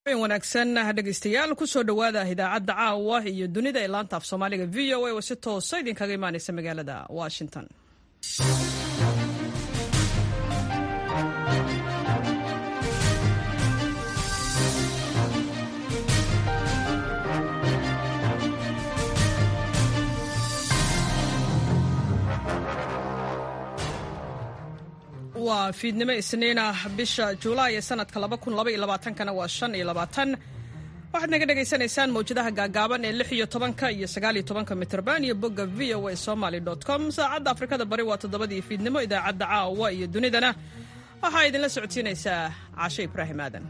wanaagsan dhegeystayaal kusoo dhowaada idaacadda caawa iyo dunida ee laanta af soomaaliga v o a oo si toosa idinkaga imaaneysa magaalada washington waa fiidnimo isniinah bisha julaay ee sanadka kana waa shan iyo labaatan waxaad naga dhagaysanaysaan mawjadaha gaagaaban ee lix iyo tobanka iyo sagaaliyo tobanka mitrban iyo bogga v o a somaly com saacadda afrikada bari waa toddobadii fiidnimo idaacadda caawa iyo dunidana waxaa idinla socodsiinaysaa cashe ibraahim aadan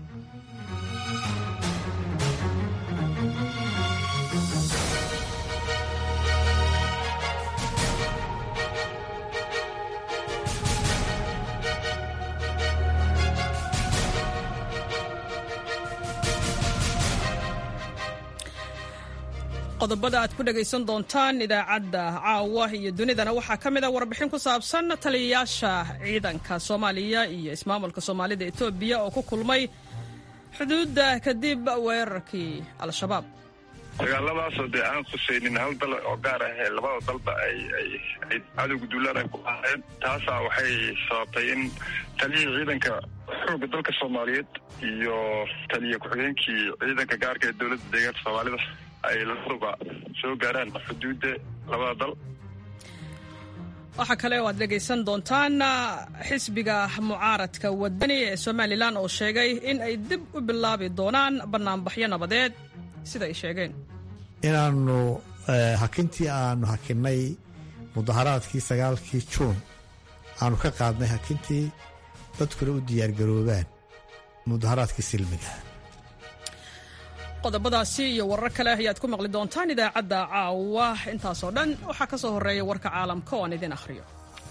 qodobada aad ku dhegaysan doontaan idaacadda caawa iyo dunidana waxaa ka mid a warbixin ku saabsan taliyayaasha ciidanka soomaaliya iyo ismaamulka soomaalida etoobiya oo ku kulmay xuduudda kadib weerarkii al-shabaab dagaaladaasoo dee aan khusaynin hal dal oo gaar ah ee labada dalba ay cadowga duulaan ay ku ahaayeen taasaa waxay sababtay in taliyihii ciidanka xoogga dalka soomaaliyeed iyo taliya ku-xigeenkii ciidanka gaarka ee dowladda deegaanka soomaalida ay labaduba soo gaaraan xuduudda labada dal waxaa kale oo aad dhegaysan doontaan xisbiga mucaaradka wadani ee somalilan oo sheegay in ay dib u bilaabi doonaan bannaanbaxyo nabadeed sida ay sheegeen inaannu hakintii aanu hakinnay mudaharaadkii sagaalkii juun aanu ka qaadnay hakintii dadkuna u diyaargaroobaan mudaharaadkii silmiga qodobadaasi iyo warar kale ayaad ku maqli doontaan idaacadda caawa intaasoo dhan waxaa ka soo horreeya warka caalamka oo aan idin akhriyo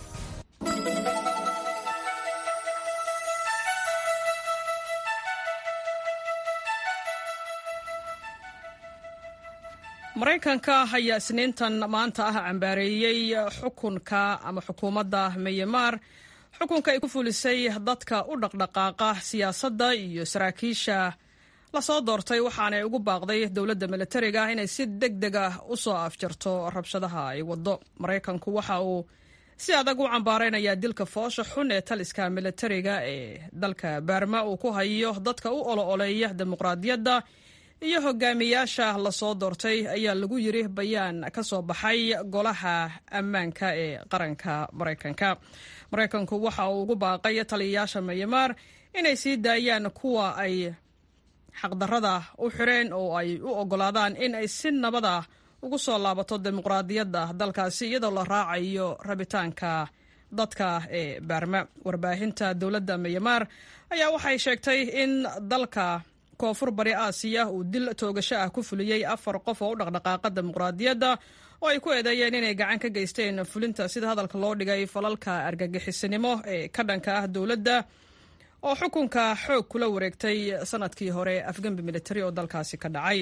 maraykanka ayaa isniintan maanta ah cambaareeyey xukunka ama xukuumadda myanmar xukunka ay ku fulisay dadka u dhaqdhaqaaqa siyaasadda iyo saraakiisha lasoo doortay waxaanay ugu baaqday dowladda milatariga inay si deg deg ah u soo afjarto rabshadaha ay waddo maraykanku waxa uu si adag u cambaaraynayaa dilka foosha xun ee taliska milatariga ee dalka baarma uu ku hayo dadka u olo-oleeya dimuqraadiyadda iyo hogaamiyaasha lasoo doortay ayaa lagu yiri bayaan ka soo baxay golaha ammaanka ee qaranka maraykanka maraykanku waxa uu ugu baaqay taliyayaasha mayamaar inay sii daayaan kuwa ay xaqdarrada u xireen oo ay u oggolaadaan in ay si nabada ugu soo laabato dimuqraadiyadda dalkaasi iyadoo la raacayo rabitaanka dadka ee baarma warbaahinta dowladda myanmar ayaa waxay sheegtay in dalka koonfur bari aasiya uu dil toogasho ah ku fuliyey afar qof oo u dhaqdhaqaaqa dimuqraadiyadda oo ay ku eedeeyeen inay gacan ka geysteen fulinta sida hadalka loo dhigay falalka argagixisinimo ee ka dhanka ah dowladda oo xukunka xoog kula wareegtay sanadkii hore afgembi militari oo dalkaasi ka dhacay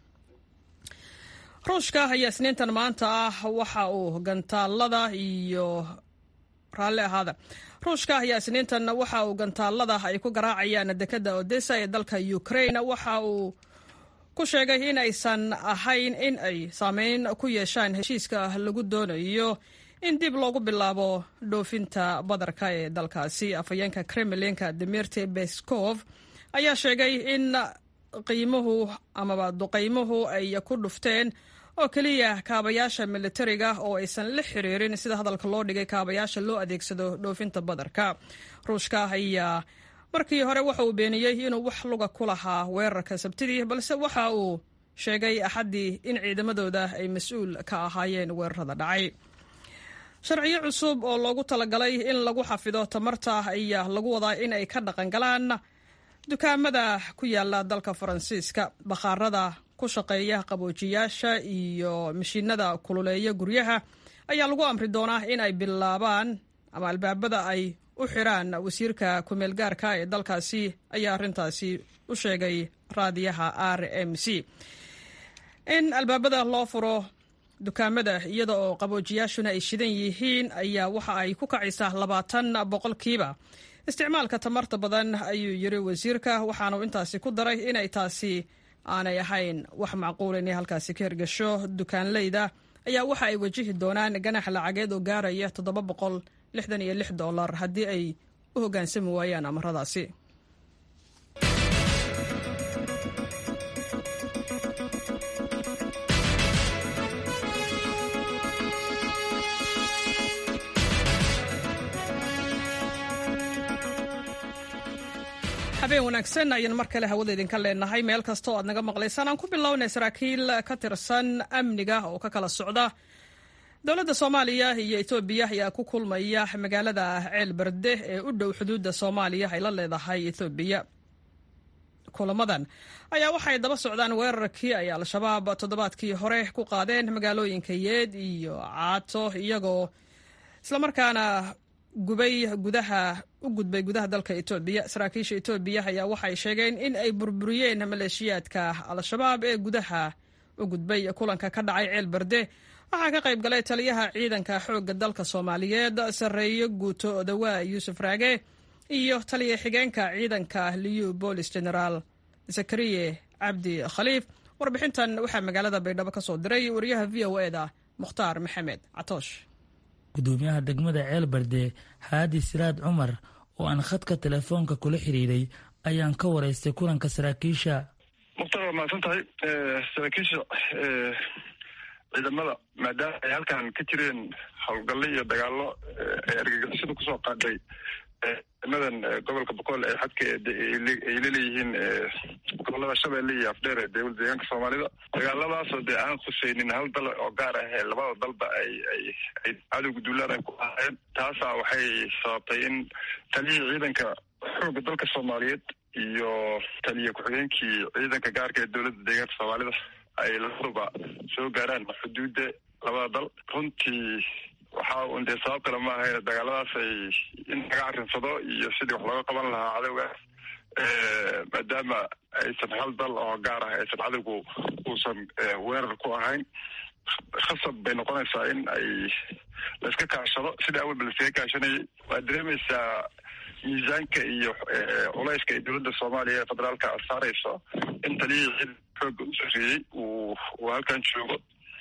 ruushka ayaa isniintan maanta ah waxa uu gantaalada iyo raalli ahaada ruushka ayaa isniintan waxa uu gantaalada ay ku garaacayaan dekadda odessa ee dalka ukraine waxa uu ku sheegay in aysan ahayn in ay saameyn ku yeeshaan heshiiska lagu doonayo in dib loogu bilaabo dhoofinta badarka ee dalkaasi afhayeenka kremlinka dimirti beskov ayaa sheegay in qiimuhu amaba duqaymuhu ay ku dhufteen oo keliya kaabayaasha militariga oo aysan la xiriirin sida hadalka loo dhigay kaabayaasha loo adeegsado dhoofinta badarka ruushka ayaa markii hore waxa uu beeniyey inuu wax luga ku lahaa weerarka sabtidii balse waxa uu sheegay axaddii in ciidamadooda ay mas-uul ka ahaayeen weerarada dhacay sharciyo cusub oo loogu talagalay in lagu xafido tamarta ayaa lagu wadaa in ay ka dhaqan galaan dukaamada ku yaala dalka faransiiska bakhaarada ku shaqeeya qaboojiyaasha iyo mashiinada kululeeya guryaha ayaa lagu amri doonaa in ay bilaabaan ama albaabada ay u xiraan wasiirka kumeel gaarka ee dalkaasi ayaa arrintaasi u sheegay raadiyaha r m c in albaabada loo furo dukaamada iyada oo qaboojiyaashuna ay shidan yihiin ayaa waxa ay ku kacaysaa labaatan boqolkiiba isticmaalka tamarta badan ayuu yiri wasiirka waxaanu intaasi ku daray inay taasi aanay ahayn wax macquul inay halkaasi ka hirgasho dukaanleyda ayaa waxa ay wajihi doonaan ganax lacageed oo gaaraya toddoba boqol lixdan iyo lix dollar haddii ay u hoggaansami waayaan amaradaasi habeen wanaagsan ayaan mar kale hawada idinka leenahay meel kasta oo aad naga maqlaysaan aan ku bilownay saraakiil ka tirsan amniga oo ka kala socda dowladda soomaaliya iyo etoobiya ayaa ku kulmaya magaalada ceel berde ee u dhow xuduudda soomaaliya ay la leedahay etoobiya kulamadan ayaa waxay daba socdaan weerarkii ay al-shabaab toddobaadkii hore ku qaadeen magaalooyinka yeed iyo caato iyagoo islamarkaana gubay gudaha u gudbay gudaha dalka etoobiya saraakiisha etoobiya ayaa waxay sheegeen in ay burburiyeen maleeshiyaadka al-shabaab ee gudaha u gudbay kulanka ka dhacay ceel berde waxaa ka qayb galay taliyaha ciidanka xoogga dalka soomaaliyeed sarreeye guuto odawaa yuusuf raage iyo taliya xigeenka ciidanka liyu boolis generaal zakariye cabdi khaliif warbixintan waxaa magaalada baydhabo ka soo diray wariyaha v o eda mukhtaar maxamed catoosh gudoomiyaha degmada ceelbarde xaadi siraad cumar oo aan khadka telefoonka kula xiriiray ayaan ka waraystay kulanka saraakiisha mukhtaar waa mahadsan tahay saraakiisha ciidamada maadaama ay halkan ka jireen howlgallo iyo dagaallo ay argagixisada kusoo qaadhay ciidamadan gobolka boqol ee xadka ay laleeyihiin gobolada shabeelle iyo afdheer ee dowlad deegaanka soomaalida dagaaladaasoo dee aan khuseynin hal dal oo gaar ah ee labada dalba ay ay ay cadowga duulaan ay ku ahaayeen taasaa waxay sababtay in taliyihii ciidanka xoogga dalka soomaaliyeed iyo taliya ku-xigeenkii ciidanka gaarka ee dowladda deegaanka soomaalida ay labaduba soo gaaraan xuduudda labada dal runtii waxaa un dee sabab kale maaha dagaaladaas ay in laga carinsado iyo sidii wax looga qaban lahaa cadowgaas maadaama aysan hal dal oo gaar ah aysan cadowgu uusan weerar ku ahayn khasab bay noqonaysaa in ay laiska kaashado sida awalba laiskaga kaashanayay waad dareemaysaa miisaanka iyo culayska ay dowladda soomaaliya ee federaalka saarayso in taliyihii xooga u sarreeyey uu uu halkan joogo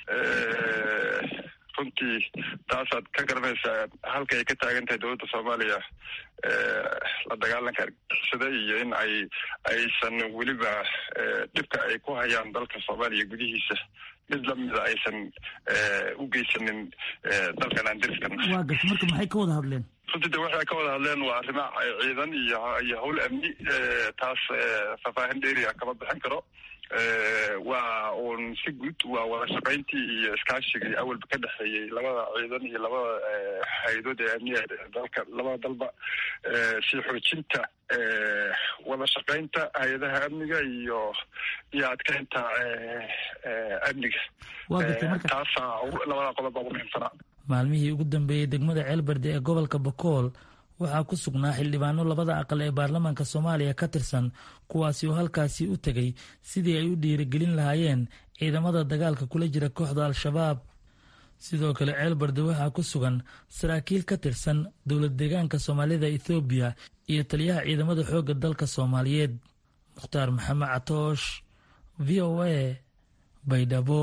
runtii taasaad ka garanaysaa halka ay ka taagan tahay dowladda soomaaliya la dagaalanka argixisada iyo in ay aysan weliba dhibka ay ku hayaan dalka soomaaliya gudihiisa mid lamida aysan u geysanin dalkan aan deriskan waa garta marka maxay ka wada hadleen runtii de waxay ka wada hadleen waa arrimo ciidan iyo iyo howl amni taas faahfaahin dheeri ah kama bixin karo waa uun si guud waa wada shaqayntii iyo iskaashigii awalba ka dhexeeyey labada ciidan iyo labada hay-adood ee amniga dalka labada dalba si xoojinta wada shaqaynta hay-adaha amniga iyo iyo adkeynta amniga taasaa labada qodob baa ugu muhiimsanaa maalmihii ugu dambeeyey degmada ceelbarde ee gobolka bokool waxaa ku sugnaa xildhibaano labada aqal ee baarlamaanka soomaaliya ka tirsan kuwaasi oo halkaasi u tegay sidii ay u dhiirigelin lahaayeen ciidamada dagaalka kula jira kooxda al-shabaab sidoo kale ceelbarde waxaa ku sugan saraakiil ka tirsan dowlad deegaanka soomaalida ethoobiya iyo taliyaha ciidamada xoogga dalka soomaaliyeed mukhtaar maxamed catoosh v o a baydhabo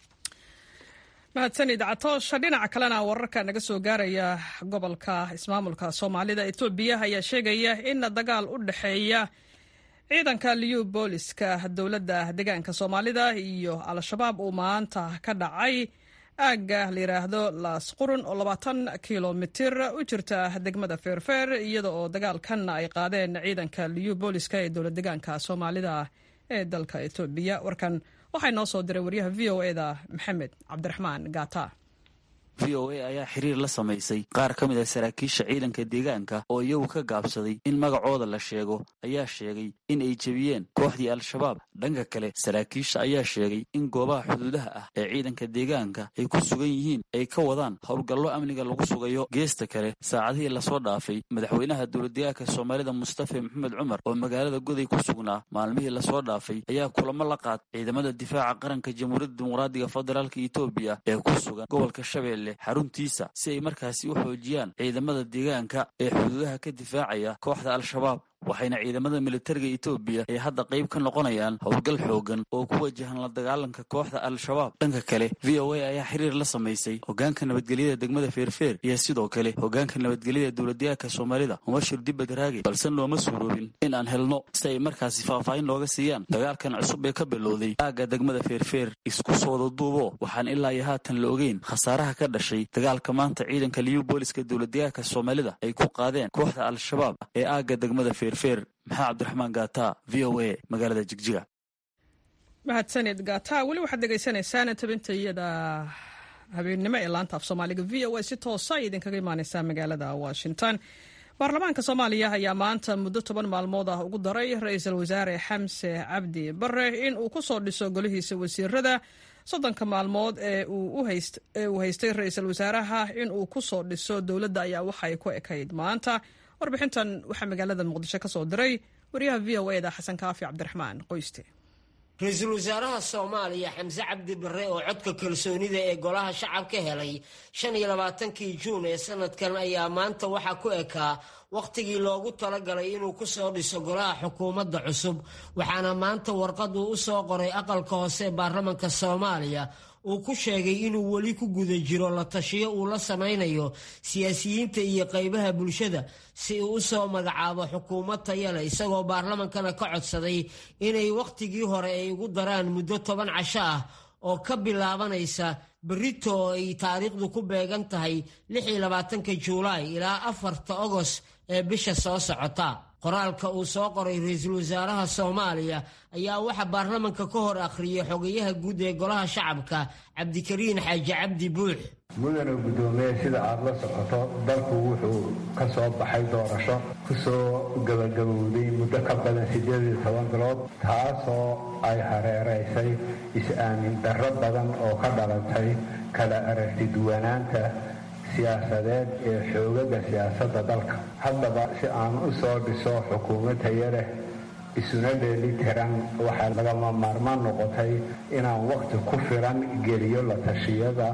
mahadsanid catoosh dhinaca kalena wararka naga soo gaaraya gobolka ismaamulka soomaalida etoobiya ayaa sheegaya in dagaal u dhexeeya ciidanka liyu booliska dowladda deegaanka soomaalida iyo al-shabaab uu maanta ka dhacay aagga la yidhaahdo laas qurun oo labaatan kilomitir u jirta degmada feerfeer iyada oo dagaalkan ay qaadeen ciidanka liyu booliska ee dowlad deegaanka soomaalida ee dalka etoobiya warkan waxaa inoo soo diray waryaha v o eda maxamed cabdiraxmaan gaata v o a ayaa xiriir la samaysay qaar ka mid a saraakiisha ciidanka deegaanka oo iyagu ka gaabsaday in magacooda la sheego ayaa sheegay in ay jebiyeen kooxdii al-shabaab dhanka kale saraakiisha ayaa sheegay in goobaha xuduudaha ah ee ciidanka deegaanka ay ku sugan yihiin ay ka wadaan howlgallo amniga lagu sugayo geesta kale saacadihii lasoo dhaafay madaxweynaha dowladdeegaanka soomaalida mustafa maxamed cumar oo magaalada goday ku sugnaa maalmihii lasoo dhaafay ayaa kulamo la qaad ciidamada difaaca qaranka jamhuuriyadda dimuqraadiga federaalka etoobiya ee ku sugan gobolka shabeelle hirshabeelle xaruntiisa si ay markaasi u xoojiyaan ciidamada deegaanka ee xuduudaha ka difaacaya kooxda al-shabaab waxayna ciidamada militariga etoobiya ay hadda qayb ka noqonayaan howlgal xoogan oo ku wajahan la dagaalanka kooxda al-shabaab dhanka kale v o a ayaa xiriir la samaysay hogaanka nabadgelyada degmada feerfeer iyo sidoo kale hogaanka nabadgelyada dowladyahanka soomaalida mubashir dibad raage balse nooma suuroobin in aan helno si ay markaasi faahfaahin looga siiyaan dagaalkan cusub ee ka bilowday aagga degmada feerfeer isku soo wada duubo waxaan ilaa iyo haatan la ogeyn khasaaraha ka dhashay dagaalka maanta ciidanka liyu booliska dowladyahanka soomaalida ay ku qaadeen kooxda al-shabaab ee aagga degmada feer maxaa cabdiraxmaan gaata v o a magaalada jigjiga mahadsanid gaata weli waxaad dhegaysanaysaan tabinta iyada habeennimo ee laanta af soomaaliga v o a si toosa ay idinkaga imaaneysaa magaalada washington baarlamaanka soomaaliya ayaa maanta muddo toban maalmood ah ugu daray ra-iisul wasaare xamse cabdi bare in uu ku soo dhiso golihiisa wasiirada soddonka maalmood ee uu haystay ra-iisul wasaaraha in uu ku soo dhiso dowladda ayaa waxay ku ekayd maanta warbixintan waxaa magaalada muqdisho ka soo diray wariyaha v o eda xasan kaafi cabdiraxmaan qoyste ra-iisul wasaaraha soomaaliya xamse cabdi bare oo codka kalsoonida ee golaha shacabka helay shan iyo labaatankii juun ee sanadkan ayaa maanta waxaa ku ekaa wakhtigii loogu talagalay inuu ku soo dhiso golaha xukuumadda cusub waxaana maanta warqad uu u soo qoray aqalka hoose baarlamanka soomaaliya uu ku sheegay inuu weli ku guda jiro la tashiyo uu la samaynayo siyaasiyiinta iyo qaybaha bulshada si uu u soo magacaabo xukuumad tayale isagoo baarlamankana ka codsaday inay wakhtigii hore ay ugu daraan muddo toban casho ah oo ka bilaabanaysa berito oo ay taariikhdu ku beegan tahay lixii labaatanka juulaay ilaa afarta ogos ee bisha soo socota qoraalka uu soo qoray ra-iisul wasaaraha soomaaliya ayaa waxaa baarlamanka ka hor akhriyay xogayaha guud ee golaha shacabka cabdikariin xaaji cabdi buux mudana guddoomiye sida aada la socoto dalku wuxuu ka soo baxay doorasho ku soo gabagabowday muddo ka badan siddeed iyo toban bilood taasoo ay hareeraysay is-aamin darro badan oo ka dhalatay kala aragti duwanaanta siyaasadeed ee xoogaga siyaasadda dalka haddaba si aan u soo dhiso xukuumad tayo leh isuna dheeli tiran waxaa lagama maarmaan noqotay inaan wakhti ku filan geliyo la tashiyada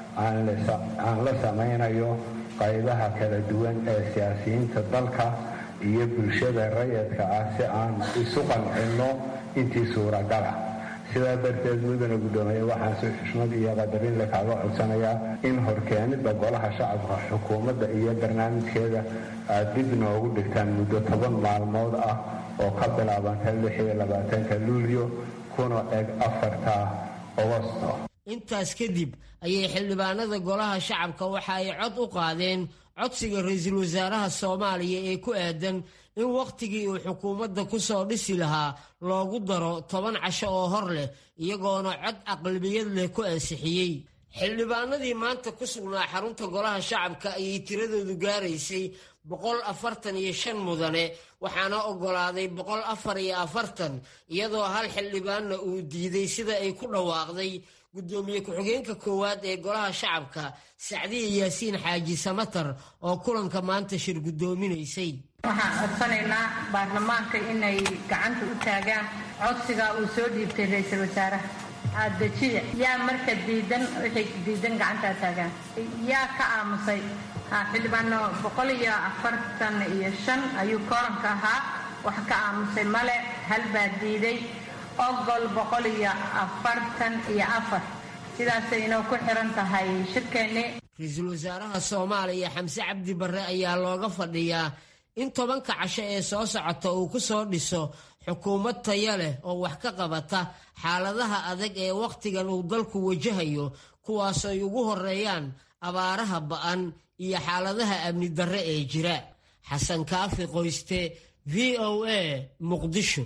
aan la samaynayo qaybaha kala duwan ee siyaasiyiinta dalka iyo bulshada rayadka ah si aan isu qancinno intii suuragala sidaa darteed mudana guddoomiye waxaan si xushmad iyo qadarin le kaaga codsanayaa in horkeenida golaha shacabka xukuumadda iyo barnaamijkeeda aad dib noogu dhigtaan muddo toban maalmood ah oo ka bilaabanta lix iyo labaatanka luulyo kuna eg afarta ogosto intaas kadib ayay xildhibaanada golaha shacabka waxa ay cod u qaadeen codsiga ra-iisul wasaaraha soomaaliya ee ku aadan in wakhtigii uu xukuumadda ku soo dhisi lahaa loogu daro toban casho oo hor leh iyagoona cod aqlabiyad leh ku ansixiyey xildhibaanadii maanta ku sugnaa xarunta golaha shacabka ayay tiradoodu gaaraysay boqol afartan iyo shan mudane waxaana oggolaaday boqol afar iyo afartan iyadoo hal xildhibaanna uu diiday sida ay ku dhawaaqday guddoomiye ku-xigeenka koowaad ee golaha shacabka sacdiya yaasiin xaaji samatar oo kulanka maanta shir guddoominaysay waxaan codsanaynaa baarlamaanka inay gacanta u taagaan codsiga uu soo dhiibtay ra-iisul wasaaraha adejiya yaa marka diidan waxay diidan gacantaa taagaan yaa ka aamusay xildhibaano boqol iyo afartan iyo shan ayuu kooranka ahaa wax ka aamusay male hal baa diiday ogol boqol iyo afartan iyo afar sidaasay inoo ku xiran tahay shirkeennii ra-iisul wasaaraha soomaaliya xamse cabdi barre ayaa looga fadhiyaa in tobanka casho ee soo socota uu ku soo dhiso xukuumad taya leh oo wax ka qabata xaaladaha adag ee wakhtigan uu dalku wajahayo kuwaas ay ugu horeeyaan abaaraha ba'an iyo xaaladaha amni darre ee jira xasan kaafi qoyste v o a muqdisho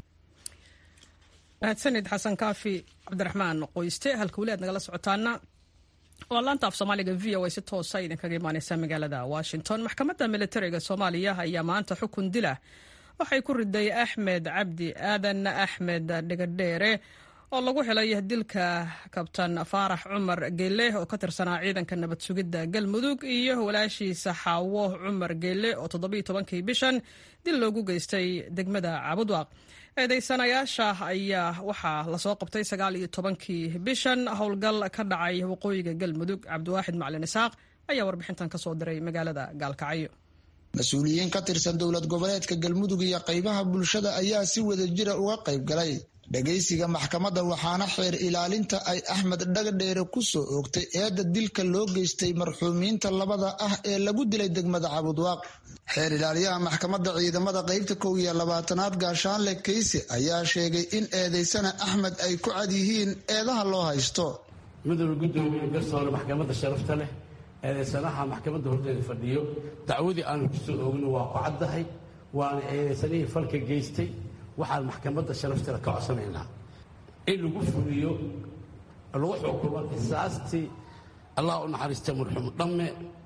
mahadsanid xasan kaafi cabdiraxmaan qoyste halka weli aad nagala socotaana waa laanta af soomaaliga v o a si toosa idinkaga imaaneysa magaalada washington maxkamadda militariga soomaaliya ayaa maanta xukun dila waxay ku riday axmed cabdi aadan axmed dhigadheere oo lagu helay dilka kabtan faarax cumar geele oo ka tirsanaa ciidanka nabad sugidda galmudug iyo walaashiisa xaawo cumar geele oo toddobiiyo tobankii bishan dil loogu geystay degmada cabudwaaq eedeysanayaasha ayaa waxaa lasoo qabtay sagaal iyo tobankii bishan howlgal ka dhacay waqooyiga galmudug cabdiwaaxid macalin isaaq ayaa warbixintan kasoo diray magaalada gaalkacyo mas-uuliyiin ka tirsan dowlad goboleedka galmudug iyo qaybaha bulshada ayaa si wada jira uga qayb galay dhagaysiga maxkamadda waxaana xeer ilaalinta ay axmed dhagadheere ku soo oogtay eedda dilka loo geystay marxuumiinta labada ah ee lagu dilay degmada cabudwaaq xeer ilaaliyaha maxkamadda ciidamada qaybta kow iyo labaatanaad gaashaanle kayse ayaa sheegay in eedeysana axmed ay ku cad yihiin eedaha loo haysto midowda guddoomiye garsoore maxkamadda sharafta leh eedeysanaha maxkamadda horteeda fadhiyo dacwadii aanu ku soo oogno waa ku caddahay waana eedeysanihii falka geystay waxaan maxkamadda sharaftale ka codsanaynaa in lagu fuliyo lagu xukumo qisaastii allah u naxariista marxuum dhamme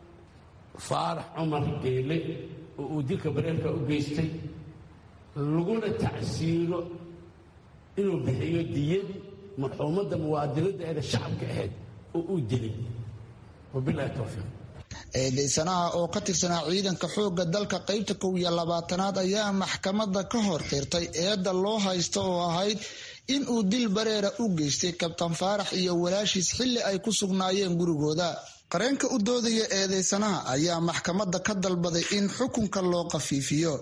faarax cumar geele oo uu dilka bareerka u geystay laguna tacsiiro inuu bixiyo diyadii marxuumadda muwaadinadda eeda shacabka ahayd oo uu dilay wabilahi towfiiq eedeysanaha oo ka tirsanaa ciidanka xoogga dalka qaybta kow iyo labaatanaad ayaa maxkamadda ka hor qirtay eedda loo haysto oo ahayd in uu dil bareera u geystay kabtan faarax iyo walaashiis xilli ay ku sugnaayeen gurigooda qareenka u doodaya eedeysanaha ayaa maxkamadda ka dalbaday in xukunka loo qafiifiyo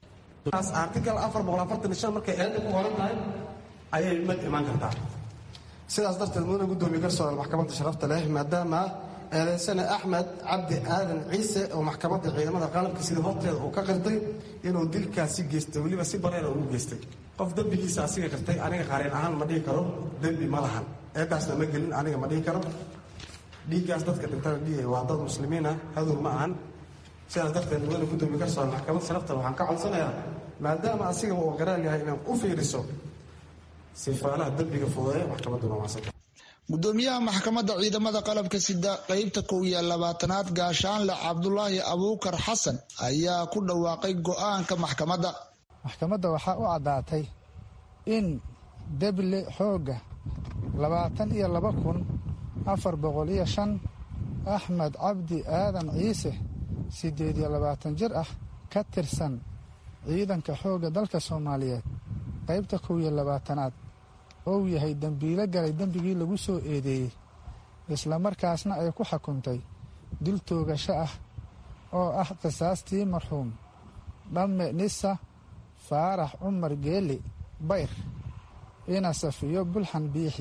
artikal markay eedda ku qoran tahay ayay mad imaan kartaa sidaas darteed mudane gudoomiye garsoore maxkamadda sharafta leh maadaama eedeysane axmed cabdi aadan ciise oo maxkamadda ciidamada qalabka sida horteeda uu ka qirtay inuu dilkaasi geystay weliba si bareera ugu geystay qof dembigiisa asiga qirtay aniga qareen ahaan ma dhihi karo dembi ma lahan eedaasna ma gelin aniga ma dhihi karo dhiiggaas dadka dhintana dhiigay waa dad muslimiin ah hadow ma ahan sidaas darteed mudane gudoomiye garsoore maxkamadda sharafta waxaan ka codsanayaa maadaama asiga uu garaal yahay inaan u fiiriso sifaalaha dembiga fudeeya maxkamadduna waansanta gudoomiyaha maxkamadda ciidamada qalabka sida qeybta kow iyo labaatanaad gaashaanle cabdulaahi abuukar xasan ayaa ku dhawaaqay go-aanka maxkamadda maxkamadda waxaa u caddaatay in deble xoogga labaatan iyo laba kun afar boqol iyo shan axmed cabdi aadan ciise siddeed iyo labaatan jir ah ka tirsan ciidanka xoogga dalka soomaaliyeed qaybta kow iyo labaatanaad ou yahay dembiilo galay dembigii lagu soo eedeeyey islamarkaasna ay ku xukuntay dil toogasho ah oo ah qisaastii marxuum dhamme nisa faarax cumar geeli bayr ina safiyo bulxan biixi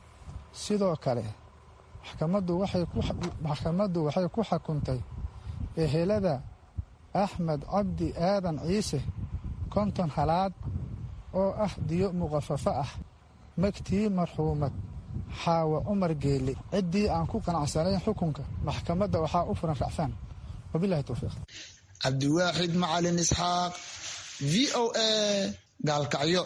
sidoo kale maxkamaddu waxay ku xukuntay ehelada axmed cabdi aadan ciise konton halaad oo ah diyo muqafafo ah magtii marxuumad xaawa cumar geeli ciddii aan ku qanacsanayn xukunka maxkamadda waxaa u furan racfaan wabilahi towfiiq cabdiwaaxid macalin isxaaq v o a gaalkacyo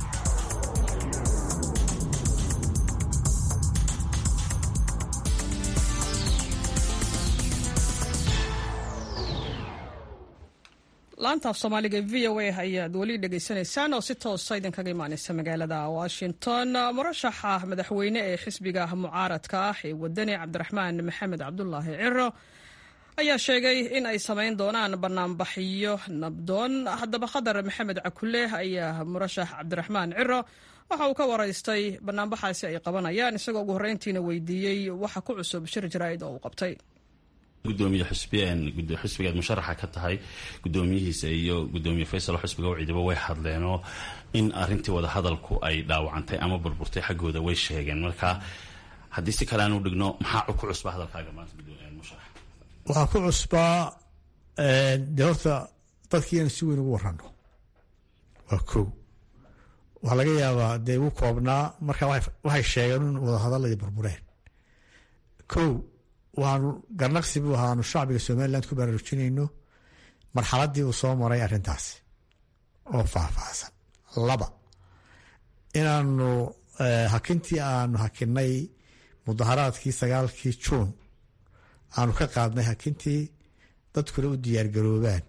laanta af soomaaliga v o a ayaad weli dhegaysanaysaan oo si toosa idinkaga imaaneysa magaalada washington murashaxa madaxweyne ee xisbiga mucaaradka ah ee wadani cabdiraxmaan maxamed cabdulaahi ciro ayaa sheegay in ay samayn doonaan banaanbaxyo nabdoon haddaba khadar maxamed cakule ayaa murashax cabdiraxmaan ciro waxa uu ka waraystay banaanbaxaasi ay qabanayaan isagoo ugu horreyntiina weydiiyey waxa ku cusub shir jaraa'id oo uu qabtay gudoomiye xisbigaad musharaxa ka tahay gudoomiyihiisa iyo gudoomiye faysal xisbiga wciidaba way hadleenoo in arintii wadahadalku ay dhaawacantay ama burburtay xaggooda way sheegeen marka haddii si kale aanu dhigno maxaa ku cusba hadalkaaga maanta musharax waxaa ku cusbaa dee horta dadkii inaan si weyn ugu warano waa kow waxaa laga yaabaa dee ugu koobnaa marka waxay sheegeen in wadahadaladii burbureen kow waxaanu garnaqsi buu ahaanu shacbiga somalilan ku baraarujinayno marxaladii uu soo maray arrintaasi oo faahfaahsan laba inaanu hakintii aanu hakinay mudaharaadkii sagaalkii juun aanu ka qaadnay hakintii dadkuna u diyaargaroobaan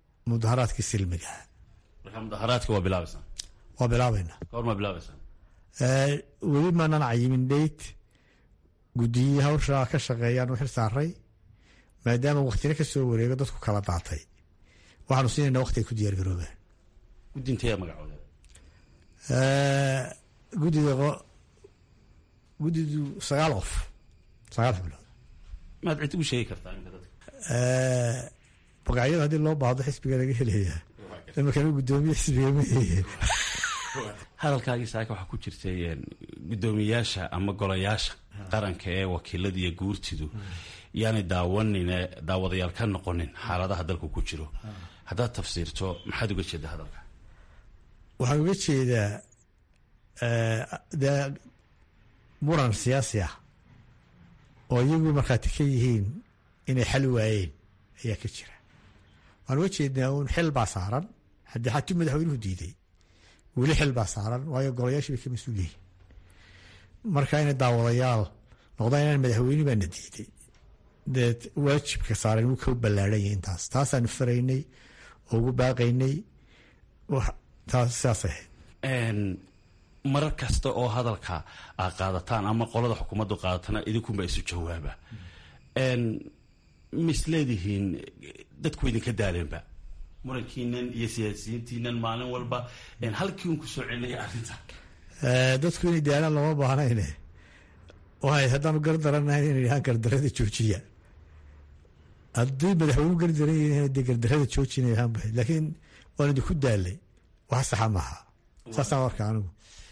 mudaharaadkii silmiga marka mudaharaadka waa bilaabaysaa waa bilaabaynaa goormaa bilaabaysaa weli maanan cayimin dheyt guddiyii hawsha ka shaqeeyaan u xil saaray maadaama waktina ka soo wareego dadku kala daatay waxaanu siinayna wakti ay ku diyaar garoobaan guddintaya magacooda guddida guddidu sagaal qof sagaal xubnood maad cid ugu sheegi kartaa imika dadka magacyada haddii loo baahdo xisbiga laga helayaa imakana guddoomiye xisbiga ma heye hadalkaagii saaka waxaa ku jirtay guddoomiyaasha ama golayaasha qaranka ee wakiilada iyo guurtidu yaanay daawanine daawadayaal ka noqonin xaaladaha dalku ku jiro haddaad tafsiirto maxaad uga jeeda hadalka waxaan uga jeedaa dee muran siyaasi ah oo iyagu markhaati ka yihiin inay xal waayeen ayaa ka jira waxaan uga jeednaa uun xil baa saaran haddii xatuu madaxweynuhu diiday weli xil baa saaran waayo golayaashii bay ka mas-uul yihiin marka inay daawadayaal noqdaan inaan madaxweyne baana diiday dee waajibka saaran wuu ka ballaarhan yahay intaas taasaanu faraynay oo ugu baaqaynay taas sidaas ahayd marar kasta oo hadalka aad qaadataan ama qolada xukuumaddu qaadatana idinkunba isu jawaaba misleedihiin dadku idinka daaleenba murankiinan iyo siyaasiyiintiinan maalin walba halkii un kusoo celinaya arrinta dadku inay daalaan looma baahnayne waay haddaanu gardaranahayn inay dhahaan gardarada joojiya haddii madaxweynu gardaran yihiin dee gardarada joojina ahaan bahayd laakiin waan idinku daalay wax saxa maaha saasaan warka anigu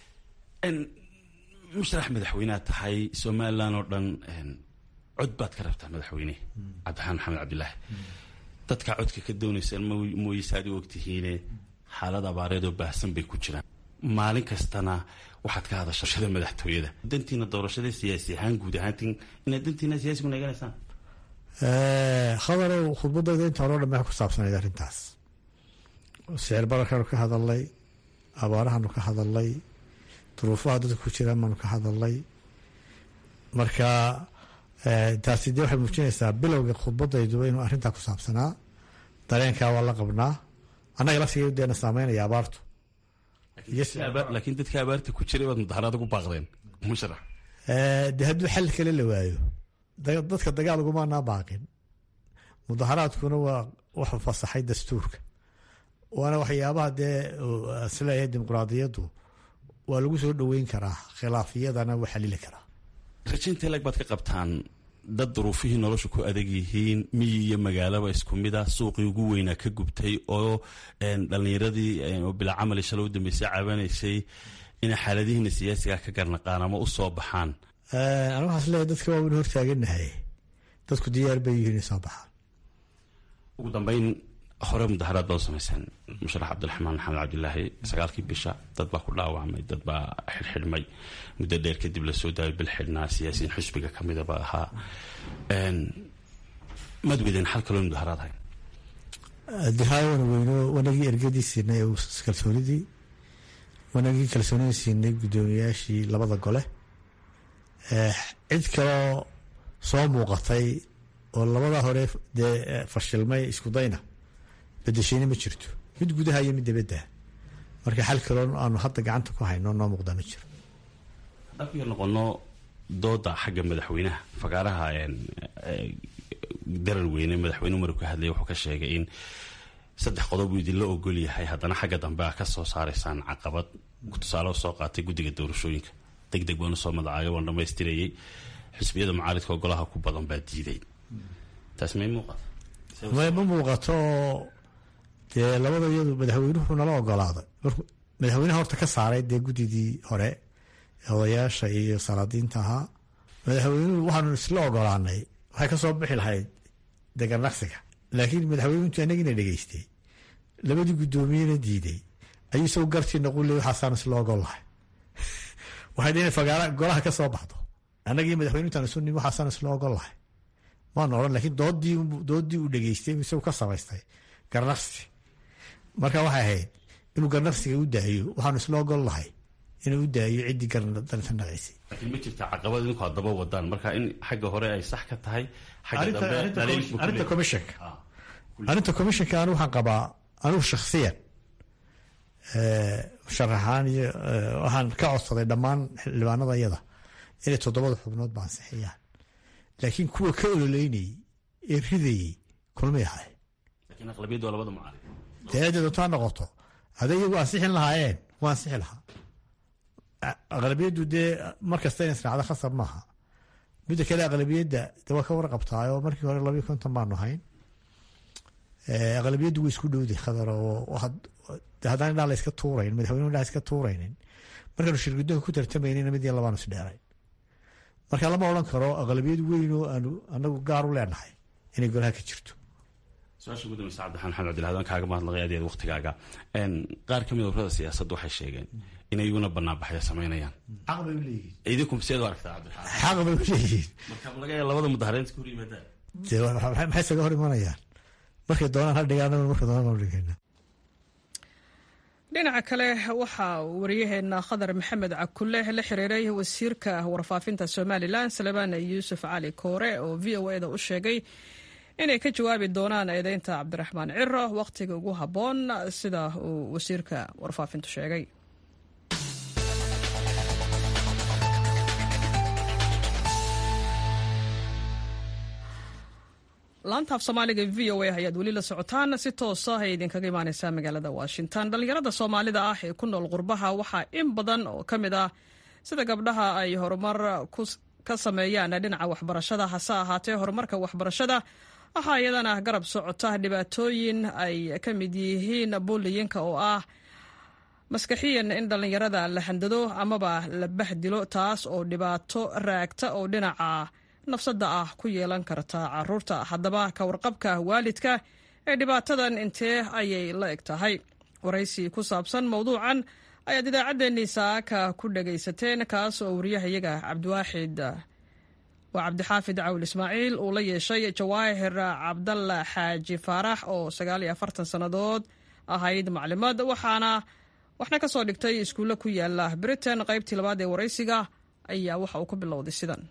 musharax madaxweynead tahay somalilan oo dhan cod baad ka rabtaa madaxweyne cabdiraxmaan maxamed cabdilaahi dadka codka ka doonaysaan mooyese aad u ogtihiine xaalad abaareed oo baahsan bay ku jiraan maalin kastana waxaad ka hadasha shada madaxtooyada dantiina doorashada siyaasi ahaan guud ahaantin inaad dantiina siyaasigu naeganaysaan khabarow khudbadayda inta hore o dhan baa ku saabsanayd arrintaas sicir bararkaanu ka hadalnay abaarahaanu ka hadalnay duruufaha dadka ku jiraan baanu ka hadalnay marka taasi dee waxay muujinaysaa bilowga khudbadayduba inuu arrintaa ku saabsanaa dareenkaa waa la qabnaa annaga laftigeedu deena saameynaya abaartu laakiin dadka abaarta ku jiray baad mudaharaad ugu baaqdeen musharax dee hadduu xal kale la waayo dadka dagaal ugumaanaa baaqin mudaharaadkuna waa wuxuu fasaxay dastuurka waana waxyaabaha dee isleeyahay dimuqraadiyaddu waa lagu soo dhoweyn karaa khilaafiyadana wuu xalili karaa rajaynta lag baad ka qabtaan dad duruufihii nolosha ku adag yihiin miyi iyo magaalaba isku mid ah suuqii ugu weynaa ka gubtay oo dhallinyaradii bilaa camali shalay u dambeysay caabanaysay inay xaaladihiina siyaasiga ka garnaqaan ama u soo baxaan aniga waxaas leeyahay dadka waa waynu hortaaganahay dadku diyaar bay yihiin inay soo baxaan ugu dambeyn hore mudaharaad baad u samayseen musharax cabdiraxmaan maxamed cabdilaahi sagaalkii bisha dad baa ku dhaawacmay dad baa xidhxidhmay muddo dheer kadib lasoo daayay bil xidhnaa siyaasiyiin xusbiga ka midaba ahaa maad weydeen xal kaloo mudaharaad hayn dihaay wana weyno wanagii ergadii siinay kalsoonidii wanagii kalsoonidii siinay guddoomiyaashii labada gole cid kaloo soo muuqatay oo labada hore dee fashilmay isku dayna bedeshayna ma jirto mid gudaha iyo mid dabadda marka xal kaloo aanu hadda gacanta ku hayno noo muuqda ma jiro haddaan ku yar noqono dooda xagga madaxweynaha fagaaraha darar weyne madaxweyne umaru ka hadlaya wuxuu ka sheegay in saddex qodob uu idinla ogol yahay haddana xagga dambe a ka soo saaraysaan caqabad tusaale soo qaatay guddiga doorashooyinka deg deg baanu soo madacaayo waan dhamaystirayay xisbiyada mucaaridka golaha ku badan baa diiday taas may muuqata ma muuqato dee labada iyadu madaxweynuhu nala ogolaaday markuu madaxweynaha horta ka saaray dee guddidii hore odayaasha iyo salaadiinta ahaa madaxweynuhu waxaanu isla ogolaanay waxay ka soo bixi lahayd deganaqsiga laakiin madaxweynuhu intuu anagina dhegeystay labadii guddoomiyena diiday ayuu isagu gartii naqule waxaasaan isla ogol lahay waxay dhi fagaara golaha ka soo baxdo annagii madaxweynu intaan isu nim waxaasaan isla ogol lahay maanu odhan lakiin doodii doodii uu dhegeystay isagu ka samaystay garnaqsi marka waxay ahayd inuu garnaqsiga u daayo waxaanu isla ogol lahay inuu u daayo ciddii garnaqaysay laakiin ma jirta caqabad idinku aad daba wadaan marka in xagga hore ay sax ka tahay xagga dambe arrinta commissionka arrinta commissionka anigu waxaan qabaa anigu shakhsiyan musharaxaan iyo waxaan ka codsaday dhammaan xildhibaanada iyada inay toddobada xubnood ba ansixiyaan laakiin kuwa ka ololeynayey ee ridayey kulmay ahay laakiin aqlabiyaddu waa labada mucaarid dee cidda doontaa noqoto hadday iyagu ansixin lahaayeen waa ansixi lahaa aqlabiyaddu dee mar kasta in israacdo khasab maaha midda kale aqlabiyadda de waa ka warqabtaayoo markii hore labayo konton baanu hayn aqlabiyaddu way isku dhowday khadar oo haddaan indhaa la iska tuurayn madaxweynuhu indhaa iska tuuraynin markaanu shirgudoonka ku tartamaynayna mid iyo labaanu isdheerayn marka lama odhan karo aqlabiyad weyn oo aanu anagu gaar u leenahay inay golaha ka jirto su-aasha ugu dambaysa cabdiraxmaan maxamed cabdilahad waan kaaga mahadnaqay adeed waktigaaga qaar ka mid ururada siyaasadda waxay sheegeen inay iyaguna banaanbaxyo samaynayaan xaq bay u leeyihiin idinku sideed u aragtaa cabdiraxmaan xaq bay u leeyihiin marka laga yaaba labada mudahareynta ka hor yimaadaan dee maxay isaga hor imanayaan markay doonaan ha dhigaan markay doonaan ha dhigayna dhinaca kale waxaa wariyaheena khadar maxamed cakulle la xiriiray wasiirka warfaafinta somalilan salebaan yuusuf cali koore oo v o eda u sheegay inay ka jawaabi doonaan eedeynta cabdiraxmaan ciro wakhtiga ugu habboon sida uu wasiirka warfaafintu sheegay laanta af soomaaliga v o a ayaad weli la socotaan si toosa ay idinkaga imaaneysaa magaalada washington dhallinyarada soomaalida ah ee ku nool qurbaha waxaa in badan oo ka mid ah sida gabdhaha ay horumar ka sameeyaan dhinaca waxbarashada hase ahaatee horumarka waxbarashada waxaa iyadana garab socota dhibaatooyin ay ka mid yihiin buuliyinka oo ah maskaxiyan in dhallinyarada la handado amaba la bahdilo taas oo dhibaato raagta oo dhinaca nafsadda ah ku yeelan karta caruurta haddaba ka warqabka waalidka ee dhibaatadan intee ayay la eg tahay waraysi ku saabsan mowduucan ayaad idaacaddeenii saaka ku dhagaysateen kaas oo wariyahayaga cabdiwaaxid waa cabdixaafid cawil ismaaciil uu la yeeshay jawaahir cabdalla xaaji faarax oo sagaal iyo afartan sannadood ahayd maclimad waxaana waxna ka soo dhigtay iskuulle ku yaala britain qaybtii labaad ee waraysiga ayaa waxa uu ku bilowday sidan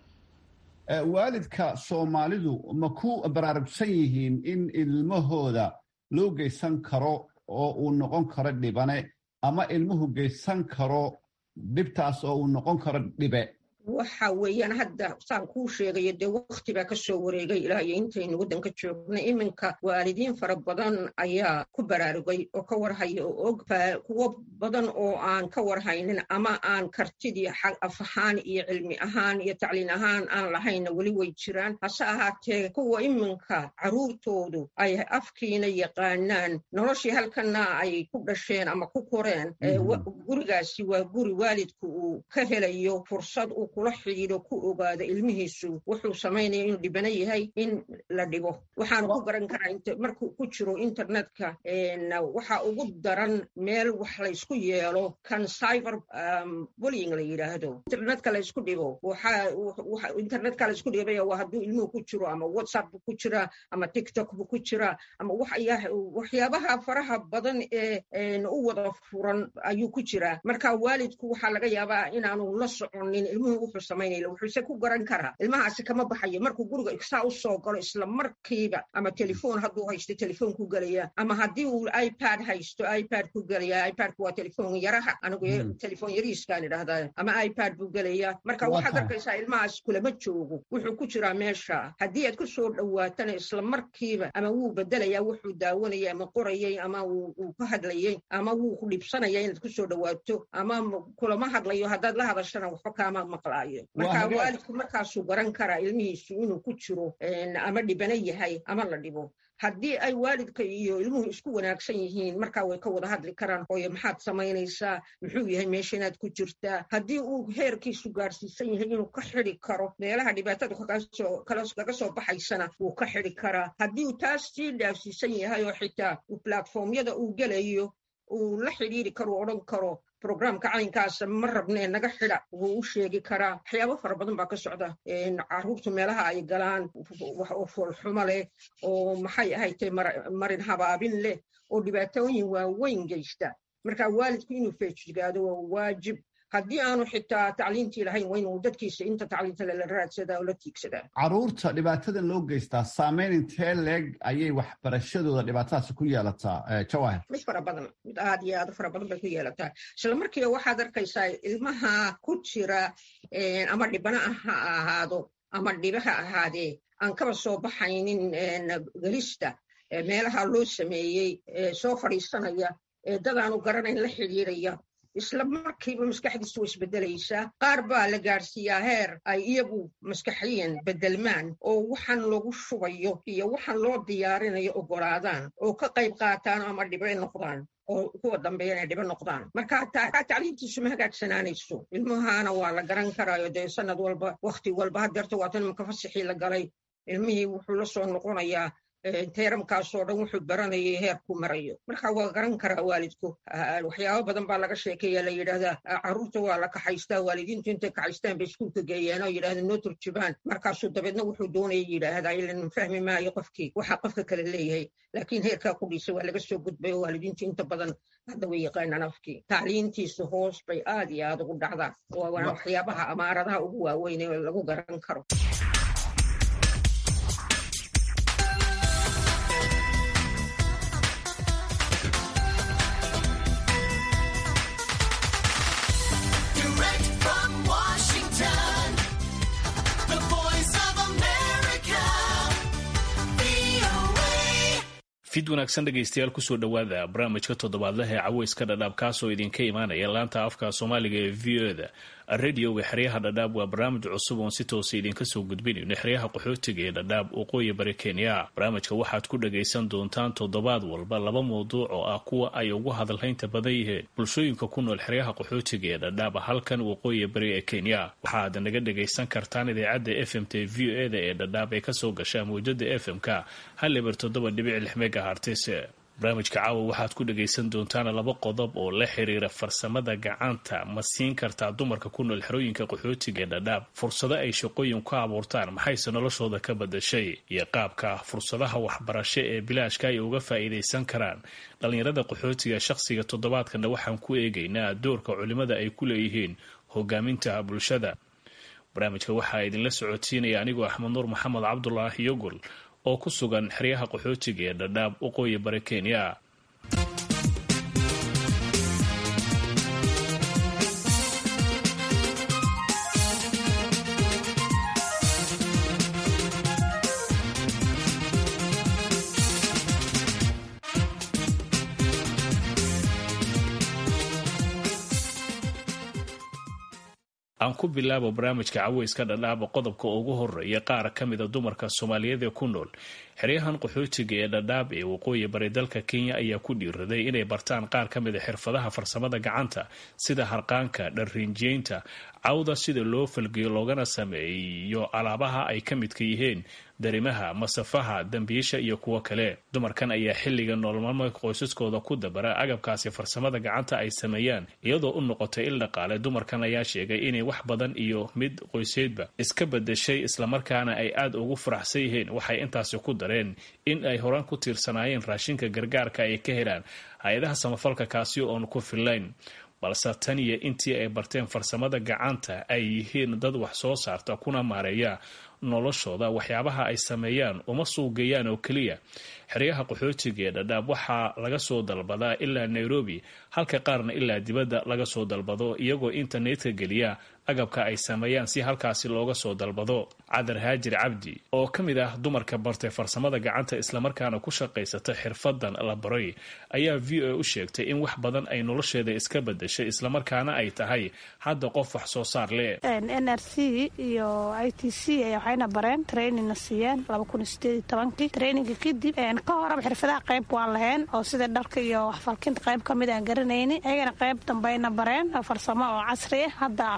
waalidka soomaalidu ma ku baraarugsan yihiin in ilmahooda loo geysan karo oo uu noqon karo dhibane ama ilmuhu geysan karo dhibtaas oo uu noqon karo dhibe waxa weeyaan hadda saan kuu sheegayo dee wakti baa ka soo wareegay ilaa iyo intaynu waddanka joognay iminka waalidiin fara badan ayaa ku baraarugay oo ka warhaya oo og kuwo badan oo aan ka warhaynin ama aan kartidii af ahaan iyo cilmi ahaan iyo tacliin ahaan aan lahayna weli way jiraan hase ahaatee kuwa iminka carruurtoodu ay afkiina yaqaanaan noloshii halkana ay ku dhasheen ama ku koreen gurigaasi waa guri waalidku uu ka helayo fursad uu kula xidhiidho ku ogaado ilmihiisu wuxuu samaynaya inuu dhibano yahay in la dhibo waxaanu ku garan karaa markuu ku jiro internetka waxa ugu daran meel wax laysku yeelo kan cyber bullying la yidhaahdo internetka laysku dhibo internetka laysku dhibaya waa hadduu ilmuhu ku jiro ama whatsapp bu ku jiraa ama tiktok bu ku jiraa ama waxyaabaha faraha badan ee u wada furan ayuu ku jiraa marka waalidku waxaa laga yaabaa inaanu la soconin ilmuhu wuxuu samaynaya wuxuuse ku garan karaa ilmahaasi kama baxayo markuu guriga saa u soo galo isla markiiba ama telefoon hadduu haysto telefoon ku gelaya ama haddii uu ipad haysto ipad ku gelaya ipadku waa telefoon yaraha anigu telefoon yariiskaan idhahdaa ama ipad buu gelaya marka waxaad arkaysaa ilmahaas kulama joogo wuxuu ku jiraa meesha haddii aad ku soo dhowaatana isla markiiba ama wuu bedelaya wuxuu daawanaya ama qorayay ama uu ka hadlayay ama wuu ku dhibsanaya inaad ku soo dhowaato ama kulama hadlayo haddaad la hadashana waxba kaama maqlaayo marka waalidku markaasuu garan karaa ilmihiisu inuu ku jiro ama dhibano yahay ama la dhibo haddii ay waalidka iyo ilmuhu isku wanaagsan yihiin markaa way ka wada hadli karaan hooye maxaad samaynaysaa muxuu yahay meesha inaad ku jirtaa haddii uu heerkiisu gaarsiisan yahay inuu ka xidi karo meelaha dhibaatada kaga soo baxaysana wuu ka xidi karaa haddii uu taas sii dhaafsiisan yahay oo xitaa platformyada uu gelayo uu la xidhiiri karo u odhan karo programka caynkaasa ma rabnee naga xida wuu u sheegi karaa waxyaabo fara badan baa ka socda caruurtu meelaha ay galaan oo foolxumo leh oo maxay ahaytay marin habaabin leh oo dhibaatooyin waaweyn geysta marka waalidku inuu feejigaado waa waajib haddii aanu xitaa tacliintii lahayn waa inuu dadkiisa inta tacliinta lala raadsadaa oo la tiigsadaa caruurta dhibaatadan loo geystaa saameyn intee leeg ayay waxbarashadooda dhibaatadaasi ku yeelataa jawahir mid fara badan mid aad iyo aad u fara badan bay ku yeelataa isla markiiba waxaad arkaysaa ilmaha ku jira ama dhibana ha ahaado ama dhiba ha ahaadee aan kaba soo baxaynin gelista meelaha loo sameeyey soo fadhiisanaya dadaanu garanayn la xidhiiraya isla markiiba maskaxdiisu way isbedelaysaa qaar baa la gaadhsiiyaa heer ay iyagu maskaxiyan bedelmaan oo waxaan lagu shubayo iyo waxaan loo diyaarinayo ogolaadaan oo ka qayb qaataan ama dhibe noqdaan oo kuwa dambeeya inay dhibo noqdaan marka tacliintiisu ma hagaagsanaanayso ilmahana waa la garan karaayo dee sanad walba wakti walba hadeerta waatan imaka fasixii la galay ilmihii wuxuu la soo noqonayaa teeramkaasoo dhan wuxuu baranayay heerku marayo marka waa garan karaa waalidku waxyaabo badan baa laga sheekeeya la yidhaahdaa caruurta waa la kaxaystaa waalidiintu intay kaxaystaan bay iskuulka geeyaan oo yidhahda noo turjubaan markaasuu dabeedna wuxuu doonaya yidhaahdaa ilan fahmi maayo qofkii waxaa qofka kale leeyahay laakiin heerkaa ku dhiisa waa laga soo gudbay oo waalidiintu inta badan hadda way yaqaanaan afkii tacliintiisu hoos bay aad iyo aad ugu dhacdaa waana waxyaabaha amaaradaha ugu waaweyn ee lagu garan karo fid wanaagsan dhegaystayaal kusoo dhowaada barnaamijka toddobaadlaha ee caweyska dhadhaab kaasoo idinka imaanaya laanta afka soomaaliga ee v o da radioga xeryaha dhadhaab waa barnaamij cusub oon si toosa idinka soo gudbinayno xeryaha qaxootiga ee dhadhaab waqooyi bari kenya barnaamijka waxaad ku dhagaysan doontaan toddobaad walba laba mawduuc oo ah kuwa ay ugu hadalhaynta badan yihiin bulshooyinka ku nool xeryaha qaxootiga ee dhadhaab halkan waqooyi bari ee kenya waxaad naga dhagaysan kartaan idaacadda f m t v o e da ee dhadhaab ee kasoo gasha mawjada f m-ka hal eber toddoba dhibic lix megahartise barnaamijka caawa waxaad ku dhagaysan doontaan laba qodob oo la xiriira farsamada gacanta ma siin kartaa dumarka ku nool xerooyinka qaxootiga ee dhadhaab fursado ay shaqooyin ku abuurtaan maxayse noloshooda ka badashay iyo qaabka fursadaha waxbarasho ee bilaashka ay uga faa'iidaysan karaan dhallinyarada qaxootiga shaqsiga toddobaadkana waxaan ku eegaynaa doorka culimada ay ku leeyihiin hogaaminta bulshada barnaamijka waxaa idinla socodsiinaya anigoo axmed nuur maxamed cabdulaahi yogol oo ku sugan xeryaha qaxootiga ee dhadhaab waqooyi bari kenya aan ku bilaabo barnaamijka caweyska dhadhaaba qodobka ugu horeeya qaar ka mida dumarka soomaaliyeed ee ku nool xeryahan qaxootiga ee dhadhaab ee waqooyi bari dalka kenya ayaa ku dhiiraday inay bartaan qaar ka mida xirfadaha farsamada gacanta sida harqaanka dharriinjeynta cawda sida loo falgeyo loogana sameeyo alaabaha ay ka midka yihiin darimaha masafaha dambiisha iyo kuwo kale dumarkan ayaa xilliga noolmaalmeedka qoysaskooda ku dabara agabkaasi farsamada gacanta ay sameeyaan iyadoo u noqotay il dhaqaale dumarkan ayaa sheegay inay wax badan iyo mid qoyseedba iska badashay islamarkaana ay aada ugu faraxsan yihiin waxay intaasi ku dareen in ay horaan ku tiirsanaayeen raashinka gargaarka ay ka helaan hay-adaha samafalka kaasi oon ku fillayn balse tan iyo intii ay barteen farsamada gacanta ay yihiin dad wax soo saarta kuna maareeya noloshooda waxyaabaha ay sameeyaan uma suugeeyaan oo keliya xeryaha qaxootiga ee dhadhaab waxaa laga soo dalbadaa ilaa nairobi halka qaarna ilaa dibadda laga soo dalbado iyagoo internetka geliya agabka ay sameeyaan si halkaasi looga soo dalbado cadar haajir cabdi oo ka mid ah dumarka bartay farsamada gacanta islamarkaana ku shaqaysata xirfadan la baray ayaa v o a u sheegtay in wax badan ay nolosheeda iska badashay islamarkaana ay tahay hadda qof wax soo saar leh n r c iyo i t c waxayna bareen trainingna siiyeen traininga kadib ka horaba xirfadaha qayb waan lahayn oo sida dharka iyo waxfalkinta qayb kamid aan garanayni ayagana qayb dambayna bareen farsamo oo casri ah hadda farsamo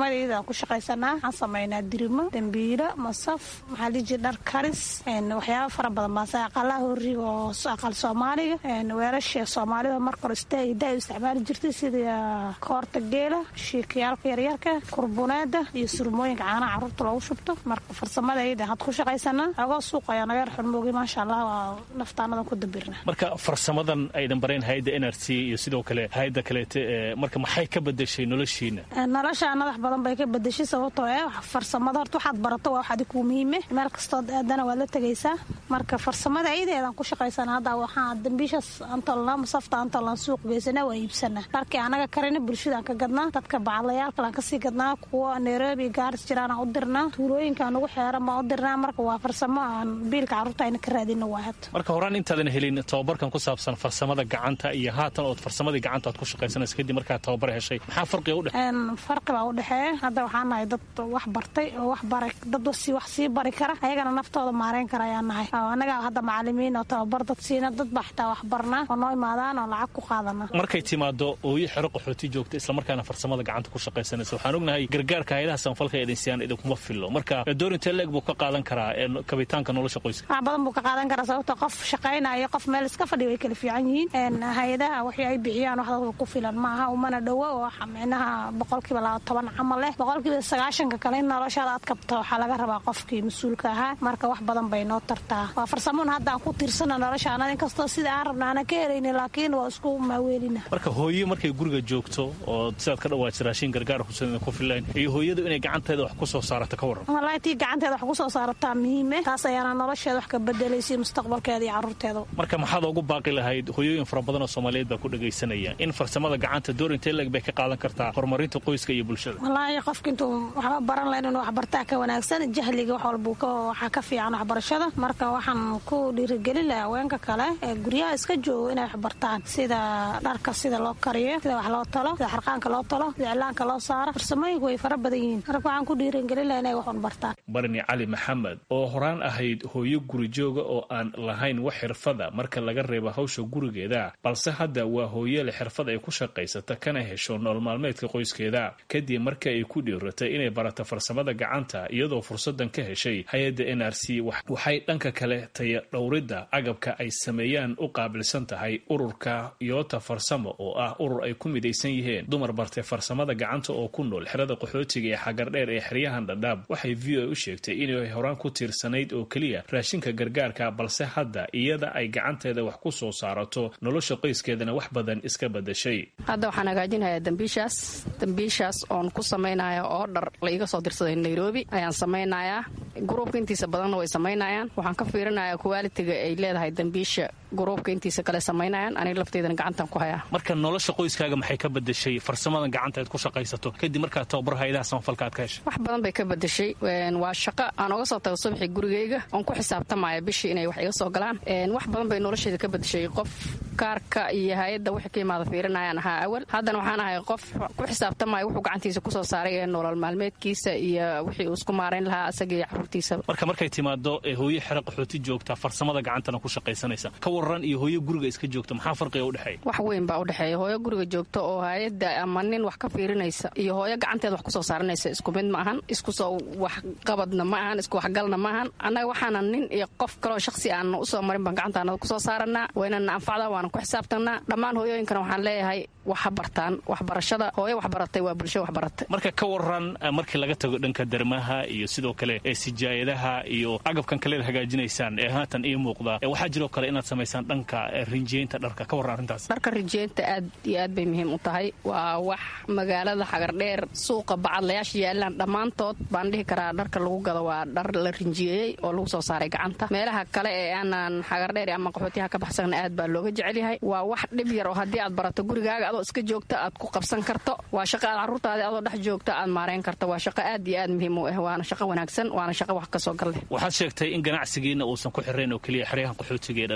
farsamadayda aan ku shaqaysanaa waxaan samaynaa dirimo dambiilo masaf maxaa liji dhar karis waxyaaba fara badan baase aqalaha horiga oo aqal soomaaliga weelasha soomaalida marka hore daa isticmaali jirtay sida koorta geela shiikayaalka yaryarka kurbuneeda iyo surmooyinka caanaha caruurta loogu shubto marka farsamadayda had ku shaqaysanaa agoo suuq ayaa naga yar xurmoogi maasha allah waa naftaanadan ku dabirna marka farsamadan aydan bareen hayadda n r c iyo sidoo kale hayadda kaleete marka maxay ka bedeshay noloshiina nolosha nadax badan bay ka bedeshay sababtoo eh farsamada horta waxaad barato waa wax adig kuu muhiime meel kastood aadana waad la tegaysaa marka farsamada ayadeedaan ku shaqaysana hadda waxaa dambiishaas aan tolnaa masafta aan tolnaa suuq geysana waa iibsanaa dharkii anaga karina bulshadaan ka gadnaa dadka bacadlayaalkalaan kasii gadnaa kuwa nairobi gaaris jiraanaan u dirnaa tuulooyinkaan ugu xeeran baan u dirnaa marka waa farsamo aan biilka carruurta ayna ka raadina waa had marka horaan intaadan helin tababarkan ku saabsan farsamada gacanta iyo haatan ood farsamadii gacanta aad ku shaqaysanaysa kadib markaa tababar heshay maxaa farqiga u dhex farqi baa u dhexeeya hadda waxaan nahay dad wax bartay oo wax bara dad wax sii bari kara ayagana naftooda maareyn kara ayaan nahay anagaa hadda macalimiin oo tababar dad siina dad baa xitaa wax barnaa oo noo imaadaan oo lacag ku qaadana markay timaado ooyo xero qaxooti joogta islamarkaana farsamada gacanta ku shaqaysanaysa waxaan ognahay gargaarka hayadaha sanfalka eedaysiyaan idinkuma fillo marka doorintee leeg buu ka qaadan karaa kabitaanka nolosha qoyska wax badan buu ka qaadan karaa sababto qof shaqaynaya qof meel iska fadhiya way kala fiican yihiin hay-adaha waxii ay bixiyaan wax dadka ku filan ma aha umana dhowo oo micnaha boqolkiiba laba toban camal leh boqolkiiba sagaashanka kale in noloshaada aad kabto waxaa laga rabaa qofkii mas-uulka ahaa marka wax badan bay noo tartaa waa farsamoon hadda aan ku tiirsana noloshaana inkastoo sida aan rabna aanan ka helayni laakiin waa isku maaweelina marka hooye markay guriga joogto oo sidaad ka dhawaajir raashin gargaar kusan ku filayn iyo hooyadu inay gacanteeda wax ku soo saarato ka warran wallaahi tii gacanteeda wax ku soo saarataa muhiime taas ayaana nolosheeda wax ka bedelaysa mustaqbalkeeda iyo carruurteeda marka maxaad ugu baaqi lahayd hooyooyin fara badan oo soomaaliyeed baa ku dhagaysanaya in farsamada gacanta doorintee leeg bay ka qaadan kartaa horumarinta qoyska iyo bulshada wallaahi qofka intuu waxba baran lahayn inuu waxbartaa ka wanaagsan jahliga wax walbuu waxaa ka fiican waxbarashada marka waxaan ku dhiirigelin lahaa haweenka kale ee guryaha iska joogo inay waxbartaan sida dharka sida loo kariyo sida wax loo talo sida xarqaanka loo talo sida iclaanka loo saaro farsamooyinku way fara badan yihiin marka waxaan ku dhiirigelin lahaa inay wax bartaan barni cali maxamed oo horaan ahayd hooyo guri jooga oo aan lahayn wax xirfada marka laga reebo hawsha gurigeeda balse hadda waa hooyele xirfad ay ku shaqaysata kana hesho nool maalmeedka qoyskeeda kadib markii ay ku dhiiratay inay barato farsamada gacanta iyadoo fursadan ka heshay hay-adda n r c waxay dhanka kale taya dhowridda agabka ay sameeyaan u qaabilsan tahay ururka yoota farsamo oo ah urur ay ku midaysan yihiin dumar bartay farsamada gacanta oo ku nool xerada qaxootiga ee xagardheer ee xeryahan dhadhaab waxay v o a u sheegtay inay horaan ku tiirsanayd oo keliya raashinka gargaarka balse hadda iyada ay gacanteeda wax ku soo saarato nolosha qoyskeedana wax badan iska badashay hadda waxaan hagaajinayaa dambiishaas dambiishaas oon ku samaynaya oo dhar la iga soo dirsaday nairobi ayaan samaynayaa gruubka intiisa badanna way samaynayaan waxaan ka fiirinayaa kuwaalitiga ay leedahay dambiisha gruubka intiisa kale samaynayaan aniga lafteydana gacantan ku hayaa marka nolosha qoyskaaga maxay ka bedeshay farsamadan gacanta aad ku shaqaysato kadib markaad tababar hayadaha samafalka aad ka heshay wax badan bay ka bedeshay waa shaqo aan oga soo tago subaxii gurigayga oon ku xisaabtamaya bishii inay wax iga soo galaan wax badan bay nolosheeda ka bedeshay qof kaarka iyo hay-adda wixii ka imaada fiirinayaan ahaa awal haddana waxaan ahay qof ku xisaabtamaya wuxuu gacantiisa kusoo saaray ee nolol maalmeedkiisa iyo wixii uu isku maarayn lahaa asaga iyo caruurtiisaba marka markay timaado hooyo xero qaxooti joogta farsamada gacantana ku shaqaysanaysa ka waran iyo hooyo guriga iska joogta maxaa farqiga udhexeeya wax weyn baa udhexeeya hooyo guriga joogta oo hay-adda ama nin wax ka fiirinaysa iyo hooyo gacanteeda wax kusoo saaranaysa isku mid ma ahan iskusoo waxqabadna ma ahan isku waxgalna ma ahan annaga waxaana nin iyo qof kaloo shaksi aan usoo marin baan gacantaanada kusoo saaranaa waynana anfacdaa waana ku xisaabtanaa dhammaan hooyooyinkana waxaan leeyahay wax ha bartaan waxbarashada hooyo waxbaratay waa bulsho waxbaratay marka ka waran markii laga tago dhanka dermaha iyo sidoo kale ee sijaayadaha iyo agabkan kaleed hagaajinaysaan ee haatan ii muuqda waxaa jiroo kale inaad samaysaan dhanka rinjiyeynta dharka ka warran arrintaas dharka rinjiyeynta aad iyo aad bay muhiim u tahay waa wax magaalada xagardheer suuqa bacadlayaasha yaalaan dhammaantood baan dhihi karaa dharka lagu gado waa dhar la rinjiyeeyey oo lagu soo saaray gacanta meelaha kale ee aanan xagardheer ama qaxootiyaha ka baxsana aad baa looga jecel yahay waa wax dhib yar oo haddii aad barato gurigaaga adoo iska joogta aad ku qabsan karto waa shaqo aad carruurtaadi adoo dhex joogta aad maarayn karto waa shaqo aad iyo aad muhiim u ah waana shaqo wanaagsan waana shaqo wax kasoo gal leh waxaad sheegtay in ganacsigiina uusan ku xirayn oo keliya xeryahan qaxootiga ee dhadhaab sida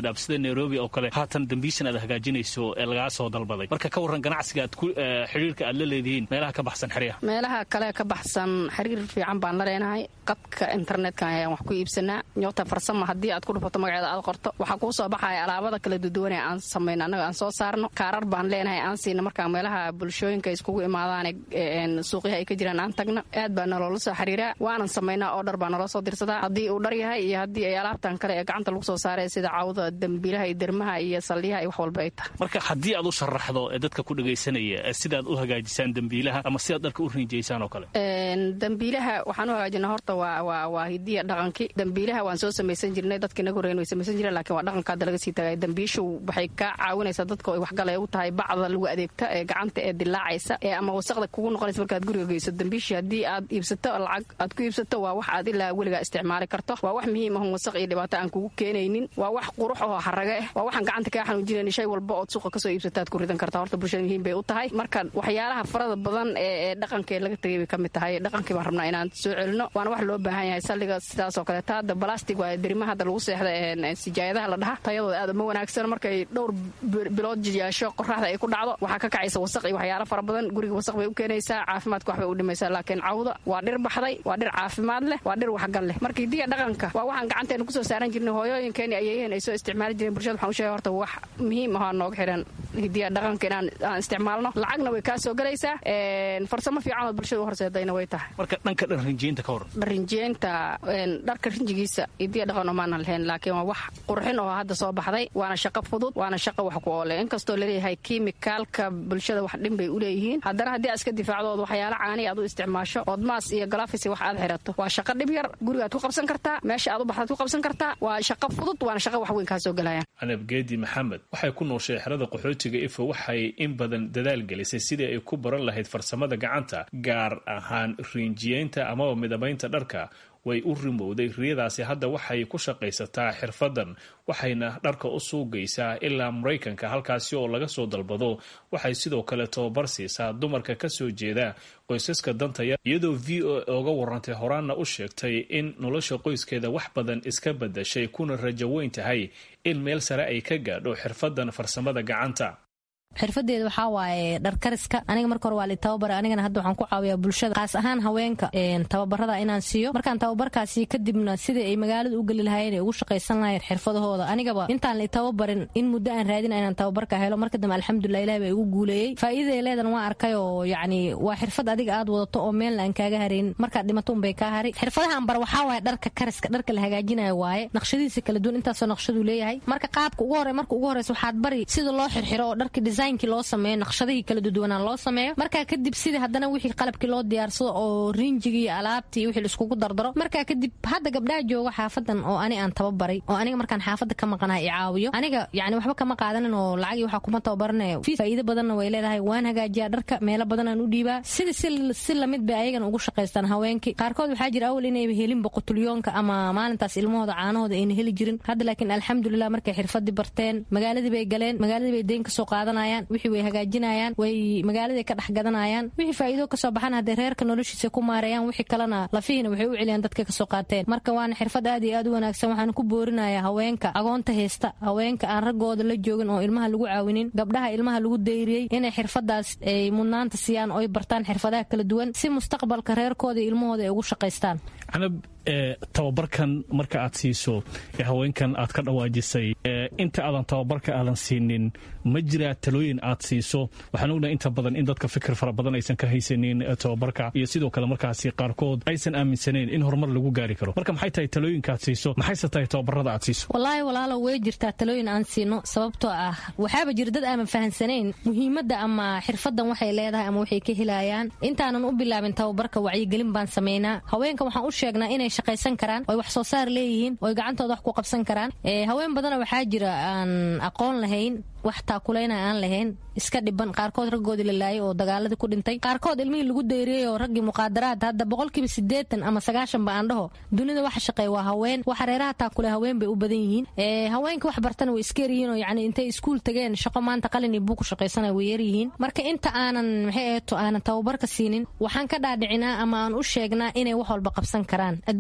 nairobi oo kale haatan dambiishan aad hagaajinayso ee lagaa soo dalbaday marka ka warran ganacsiga aad xidhiirka aad la leedihiin meelaha ka baxsan xeryaha meelaha kale ka baxsan xiriir fiican baan la leenahay qadka internetka ayaan wax ku iibsanaa nyoota farsama haddii aad ku dhufato magaceeda aad qorto waxaa kuu soo baxaya alaabada kala duduwan ee aan samayno annaga aan soo saarno kaarar baan leenahay aan siina markaa meelaha bulshooyinka iskugu imaadaan suuqyaha ay ka jiraan aan tagna aad baa naloola soo xiriiraa waanan samaynaa oo dhar baa naloo soo dirsadaa haddii uu dhar yahay iyo haddii ay alaabtan kale ee gacanta lagu soo saaray sida cawda dambiilaha iyo dermaha iyo saldhiyaha iyo wax walba ay tahay marka haddii aad u sharaxdo ee dadka ku dhagaysanaya sidaad u hagaajisaan dembiilaha ama sidaad dharka u rinjaysaan oo kale dambiilaha waxaan u hagaajinaa horta waa waa waa hidiya dhaqankii dambiilaha waan soo samaysan jirnay dadka inaga horreyn way samaysan jireen laakiin waa dhaqanka hadda laga sii tagay dambiishu waxay kaa caawinaysaa dadka ay waxgalay u tahay bacda lagu adeegta ee gacanta ee dilaacaysa ee ama wasaqda kugu noqonaysa markaad guriga geyso dambiishii haddii aad iibsato lacag aad ku iibsato waa wax aad ilaa weligaa isticmaali karto waa wax muhiim ahon wasaq iyo dhibaato aan kugu keenaynin waa wax qurux oo haraga ah waa waxaan gacanta kaa xanuujinayn shay walba ood suuqa kasoo iibsataad ku ridan kartaa horta bulshada muhiim bay u tahay marka waxyaalaha farada badan ee dhaqanka ee laga tegay bay ka mid tahay dhaqankii baan rabnaa inaan soo celino waana wax loo baahan yahay salliga sidaasoo kaleeta hadda balastig waa derimaha hadda lagu seexda sijaayadaha la dhaha tayadooda aad uma wanaagsan markay dhowr bilood jiyaasho qoraxda ay ku dhacdo waxaa ka kacaysa wasaq iyo waxyaala fara badan guriga wasaq bay u keenaysaa caafimaadka wax bay u dhimaysaa laakiin cawda waa dhir baxday waa dhir caafimaad leh waa dhir waxgal leh marka hidiya dhaqanka waa waxaan gacanteena kusoo saaran jirnay hooyooyinkeeni ayayeen ay soo isticmaali jireen bulshada waxaan u sheegay horta wax muhiim ahoo nooga xiran hidiya dhaqanka inaan aan isticmaalno lacagna way kaa soo gelaysaa farsamo fiicanood bulshada u horseedayna way tahay marka dhanka dharrinjiinta ka waran dharrinjiinta dharka rinjigiisa hidiya dhaqan omaana lahayn laakiin waa wax qurxin oo hadda soo baxday waana shaqo fudud waana shaqo wax ku oole inkastoo laleeyahay kiimikaalka bulshada wax dhin bay u leeyihiin haddana haddii aad iska difaacdood waxyaala caani aad u isticmaasho ood maas iyo galafis wax aad xirato waa shaqo dhib yar gurigaad ku qabsan kartaa meesha aad u baxdaad ku qabsan kartaa waa shaqo fudud waana shaqo wax weyn kaa soo gelayaan canab geedi maxamed waxay ku nooshay xerada qaxootiga ifo waxay in badan dadaal gelisay sidii ay ku baran lahayd farsamada gacanta gaar ahaan riinjiyeynta amaba midabaynta dharka way u rimowday riyadaasi hadda waxay ku shaqaysataa xirfadan waxayna dharka u suugaysaa ilaa maraykanka halkaasi oo laga soo dalbado waxay sidoo kale tababar siisaa dumarka ka soo jeeda qoysaska dantaya iyadoo v o oga warantay horaanna u sheegtay in nolosha qoyskeeda wax badan iska badashay kuna rajo weyn tahay in meel sare ay ka gaadho xirfadan farsamada gacanta xirfadeeda waxaa waaye dharkariska aniga marka hore waa li tababara anigana hadda waxaan ku caawiyaa bulshada kaas ahaan haweenka tababarada inaan siiyo markaan tababarkaasi kadibna sidai ay magaalada u geli lahaayeen ay ugu shaqaysan lahayen xirfadahooda anigaba intaan li tababarin in muddo aan raadina inaan tababarka helo marka dambe alxamdulilah ilahi baa igu guuleeyey faa'iidada leedan waan arkay oo yacni waa xirfad adiga aad wadato oo meelna aan kaaga harayn markaad dhimato unbay kaa hari xirfadahan bar waxaa waaye dharka kariska dharka la hagaajinayo waaye naqshadiisa kala duwan intaasoo naqshaduu leeyahay marka qaabka ugu hore marka ugu horeysa waxaad bari sida loo xirxiro oo dharka designki loo sameeyo naqshadihii kala duduwanaan loo sameeyo markaa kadib sidii haddana wixii qalabkii loo diyaarsado oo riinjigii alaabtii wixii laiskugu dardaro markaa kadib hadda gabdhaha jooga xaafadan oo ani aan tababaray oo aniga markaan xaafadda ka maqanaha i caawiyo aniga yani waxba kama qaadanin oo lacagii waxaa kuma tababaranayo faa'iido badanna way leedahay waan hagaajiyaa dharka meelo badan aan u dhiibaa sida si lamid bay ayagana ugu shaqaystaan haweenkii qaarkood waxaa jira awal inayba helinba qutulyoonka ama maalintaas ilmahooda caanahooda ayna heli jirin hadda laakiin alxamdulilah markay xirfadii barteen magaaladii bay galeen magaaladii bay deyn kasoo qaadanayaan wixii way hagaajinayaan way magaaladay ka dhex gadanayaan wixii faa'iido kasoo baxan hadday reerka noloshiisa ku maareeyaan wixii kalena lafihiina waxay u celiyaan dadka kasoo qaateen marka waana xirfad aad iyo aad u wanaagsan waxaan ku boorinayaa haweenka agoonta haysta haweenka aan raggooda la joogin oo ilmaha lagu caawinin gabdhaha ilmaha lagu dayriyey inay xirfadaas ay mudnaanta siiyaan oo ay bartaan xirfadaha kala duwan si mustaqbalka reerkooda iyo ilmahooda ay ugu shaqaystaan canab tababarkan marka aad siiso ee haweenkan aad ka dhawaajisay inta aadan tababarka aadan siinin ma jiraa talooyin aad siiso waxaan ognahay inta badan in dadka fikir fara badan aysan ka haysanin tababarka iyo sidoo kale markaasi qaarkood aysan aaminsanayn in horumar lagu gaari karo marka maxay tahay talooyinka aad siiso maxayse tahay tababarada aad siiso wallaahi walaalo way jirtaa talooyin aan siino sababtoo ah waxaaba jira dad aanan fahansanayn muhiimadda ama xirfadan waxay leedahay ama waxay ka helayaan intaanan u bilaabin tababarka wacyigelin baan samaynaa haweenka waxaan u sheegnaa inay shaqaysan karaan oy wax soo saar leeyihiin oy gacantooda wax ku qabsan karaan haween badana waxaa jira aan aqoon lahayn wax taakulayna aan lahayn iska dhiban qaarkood raggoodii la laayay oo dagaaladii ku dhintay qaarkood ilmihii lagu dayriyey oo raggii muqaadaraad hadda boqolkiiba siddeetan ama sagaashan ba aan dhaho dunida waxa shaqeey waa haween waxa reeraha taakule haween bay u badan yihiin haweenka wax bartana way iska yaryihiin oo yacni intay iskuul tageen shaqo maanta qalin iyo buug ku shaqaysanaya way yaryihiin marka inta aanan maxay eeto aanan tababarka siinin waxaan ka dhaadhicinaa ama aan u sheegnaa inay wax walba qabsan karaan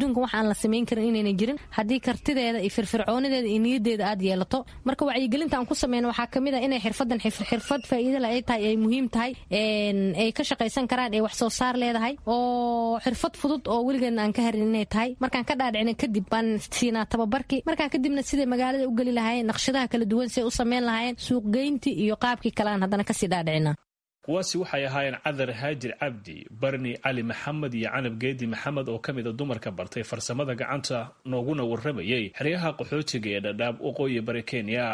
adduunka wax aan la samayn karin inayna jirin haddii kartideeda iyo firfircoonideeda iyo niyadeeda aad yeelato marka wacyigelinta aan ku sameyno waxaa kamid a inay xirfadan xirfad faa'iidala ay tahay ay muhiim tahay ay ka shaqaysan karaan ee wax soo saar leedahay oo xirfad fudud oo weligeedna aan ka harin inay tahay markaan ka dhaadhicina kadib baan siinaa tababarkii markaa kadibna siday magaalada u geli lahaayeen naqshadaha kala duwan siday u sameyn lahaayeen suuqgeyntii iyo qaabkii kale aan haddana kasii dhaadhicina kuwaasi waxay ahaayeen cadar haajir cabdi barni cali maxamed iyo canab geedi maxamed oo ka mid a dumarka bartay farsamada gacanta nooguna warramayay xeryaha qaxootiga ee dhadhaab waqooyi bari kenya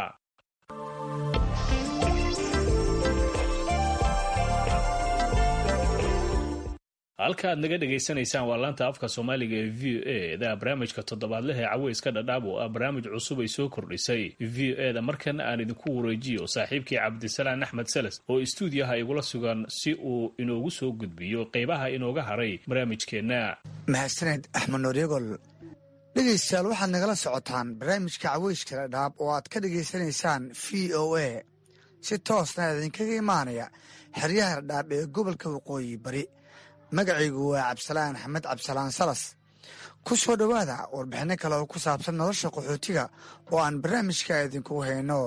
halka aad naga dhegaysanaysaan waa laanta afka soomaaliga ee v o e da barnaamijka toddobaadleh ee caweyska dhadhaab oo ah barnaamij cusub ay soo kordhisay v o e da markan aan idinku wareejiyo saaxiibkii cabdisalaan axmed seles oo istuudiyaha igula sugan si uu inoogu soo gudbiyo qeybaha inooga haray barnaamijkeenna mahadsaned axmed nooryagol dhegaystayaal waxaad nagala socotaan barnaamijka caweyska dhadhaab oo aad ka dhegaysanaysaan v o a si toosna idinkaga imaanaya xeryaha dhadhaab ee gobolka waqooyi bari magacaygu waa cabdisalaan axmed cabdisalaan salas ku soo dhowaada warbixinno kale oo ku saabsan nolosha qaxootiga oo aan barnaamijka idinkugu hayno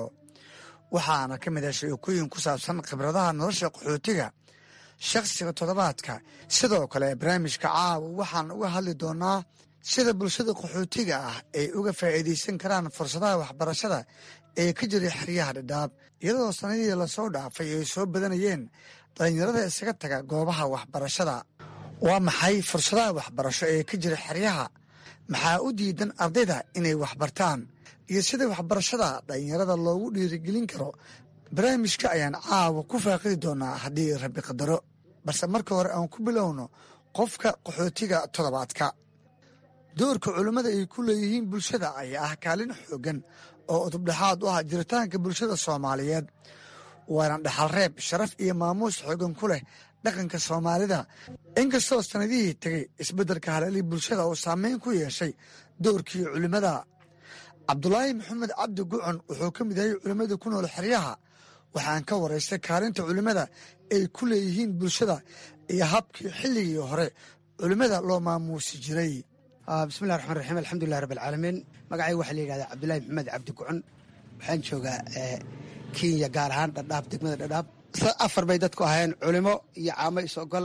waxaana ka mid ah sheekooyin ku saabsan khibradaha nolosha qaxootiga shakhsiga toddobaadka sidoo kale barnaamijka caawa waxaan uga hadli doonaa sida bulshada qaxootiga ah ay uga faa'iidaysan karaan fursadaha waxbarashada ee ka jira xeryaha dhadhaab iyadoo sanadihii lasoo dhaafay ay soo badanayeen dhallinyarada isaga taga goobaha waxbarashada waa maxay fursadaha waxbarasho ee ka jira xeryaha maxaa u diidan ardayda inay waxbartaan iyo sida waxbarashada dhallinyarada loogu dhiirigelin karo barnaamijka ayaan caawa ku faaqidi doonaa haddii rabbi qadaro balse marka hore aan ku bilowno qofka qaxootiga toddobaadka doorka culimmada ay ku leeyihiin bulshada ayaa ah kaalin xooggan oo udubdhexaad u ah jiritaanka bulshada soomaaliyeed waana dhaxalreeb sharaf iyo maamuus xoogan ku leh dhaqanka soomaalida inkastoo sannadihii tegey isbeddelka haleelii bulshada uu saameyn ku yeeshay doorkii culimmada cabdulaahi maxamed cabdi gucon wuxuu ka mid yahay culimmada ku nool xeryaha waxaan ka waraystay kaalinta culimmada ay ku leeyihiin bulshada iyo habkii xilligii hore culimmada loo maamuusi jiray bismillahi raxmaan raxiim alxamdulilah rabbi alcaalamiin magacayga waxaa la yidhahdaa cabdulaahi maxamed cabdi gucon waxaan joogaa kenya gaar ahaan dhadhaab degmada dhadhaab afar bay dadku ahayn culimo iyo caamo is-ogol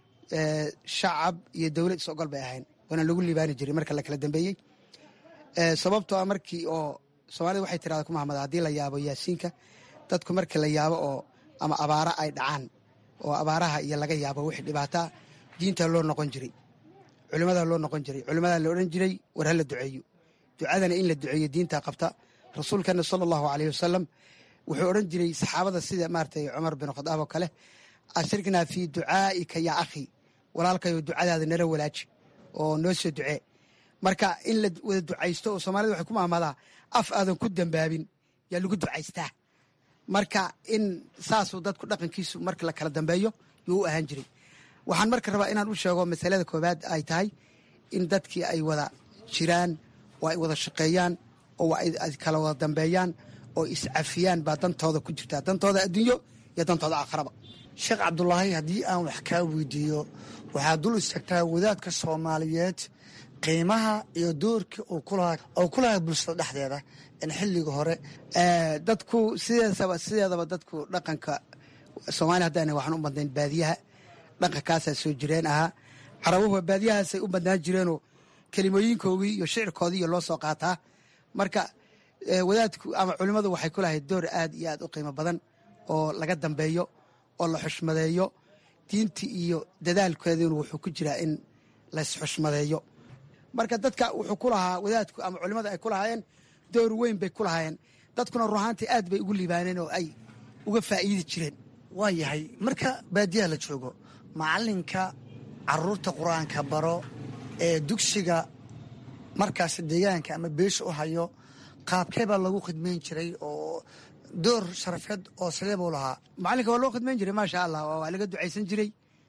shacab iyo dowlad is-ogol bay ahayn waana lagu liibaani jiray marka la kala dambeeyey sababtoo a markii oo soomaalida waxay tirahda ku mahamada haddii la yaabo yaasiinka dadku markii la yaabo oo ama abaara ay dhacaan oo abaaraha iyo laga yaabo wixii dhibaataa diinta loo noqon jiray culimadaa loo noqon jiray culimadaa la odhan jiray war ha la duceeyo ducadana in la duceeyo diintaa qabta rasuulkeena sala allahu aleyh wasalam wuxuu odhan jiray saxaabada sida maaratay cumar bin khadaab oo kale ashriknaa fii ducaa'ika yaa akhi walaalkayo ducadaada nala walaaji oo noo soo ducee marka in la wada ducaysto oo soomaalida waxay ku maamadaa af aadan ku dambaabin yaa lagu ducaystaa marka in saasuu dadku dhaqankiisu marka la kala dambeeyo yuu u ahaan jiray waxaan marka rabaa inaan u sheego masalada koowaad ay tahay in dadkii ay wada jiraan oo ay wada shaqeeyaan oo ay kala wada dambeeyaan oo iscafiyaan baa dantooda ku jirtaa dantooda adduunyo iyo dantooda aakharaba sheekh cabdulaahi haddii aan wax kaa weydiiyo waxaad dul istagtaa wadaadka soomaaliyeed qiimaha iyo doorkii oo ku lahaa bulshada dhexdeeda in xilliga hore dadku sideedaba sideedaba dadku dhaqanka soomaaliya haddaan waxaan u badnayn baadiyaha dhaqankaasaa soo jireen ahaa carabuhu baadiyahaasay u badnaan jireenoo kelimooyinkoogii iyo shicirkoodii iyo loo soo qaataa marka wadaadku ama culimmadu waxay ku lahayd door aad iyo aad u qiimo badan oo laga dambeeyo oo la xushmadeeyo diintii iyo dadaalkeeduna wuxuu ku jiraa in laysxushmadeeyo marka dadka wuxuu ku lahaa wadaadku ama culimmada ay ku lahaayeen door weyn bay ku lahaayeen dadkuna ruhaantii aad bay ugu liibaaneen oo ay uga faa'iidi jireen waa yahay marka baadiyaha la joogo macalinka caruurta qur-aanka baro ee dugsiga markaas deegaanka ama beesha u hayo qaabkee baa lagu khidmayn jiray oo door sharafeed oo sidee buu lahaa macalinka waa loo khidmayn jiray maasha allah waa laga ducaysan jiray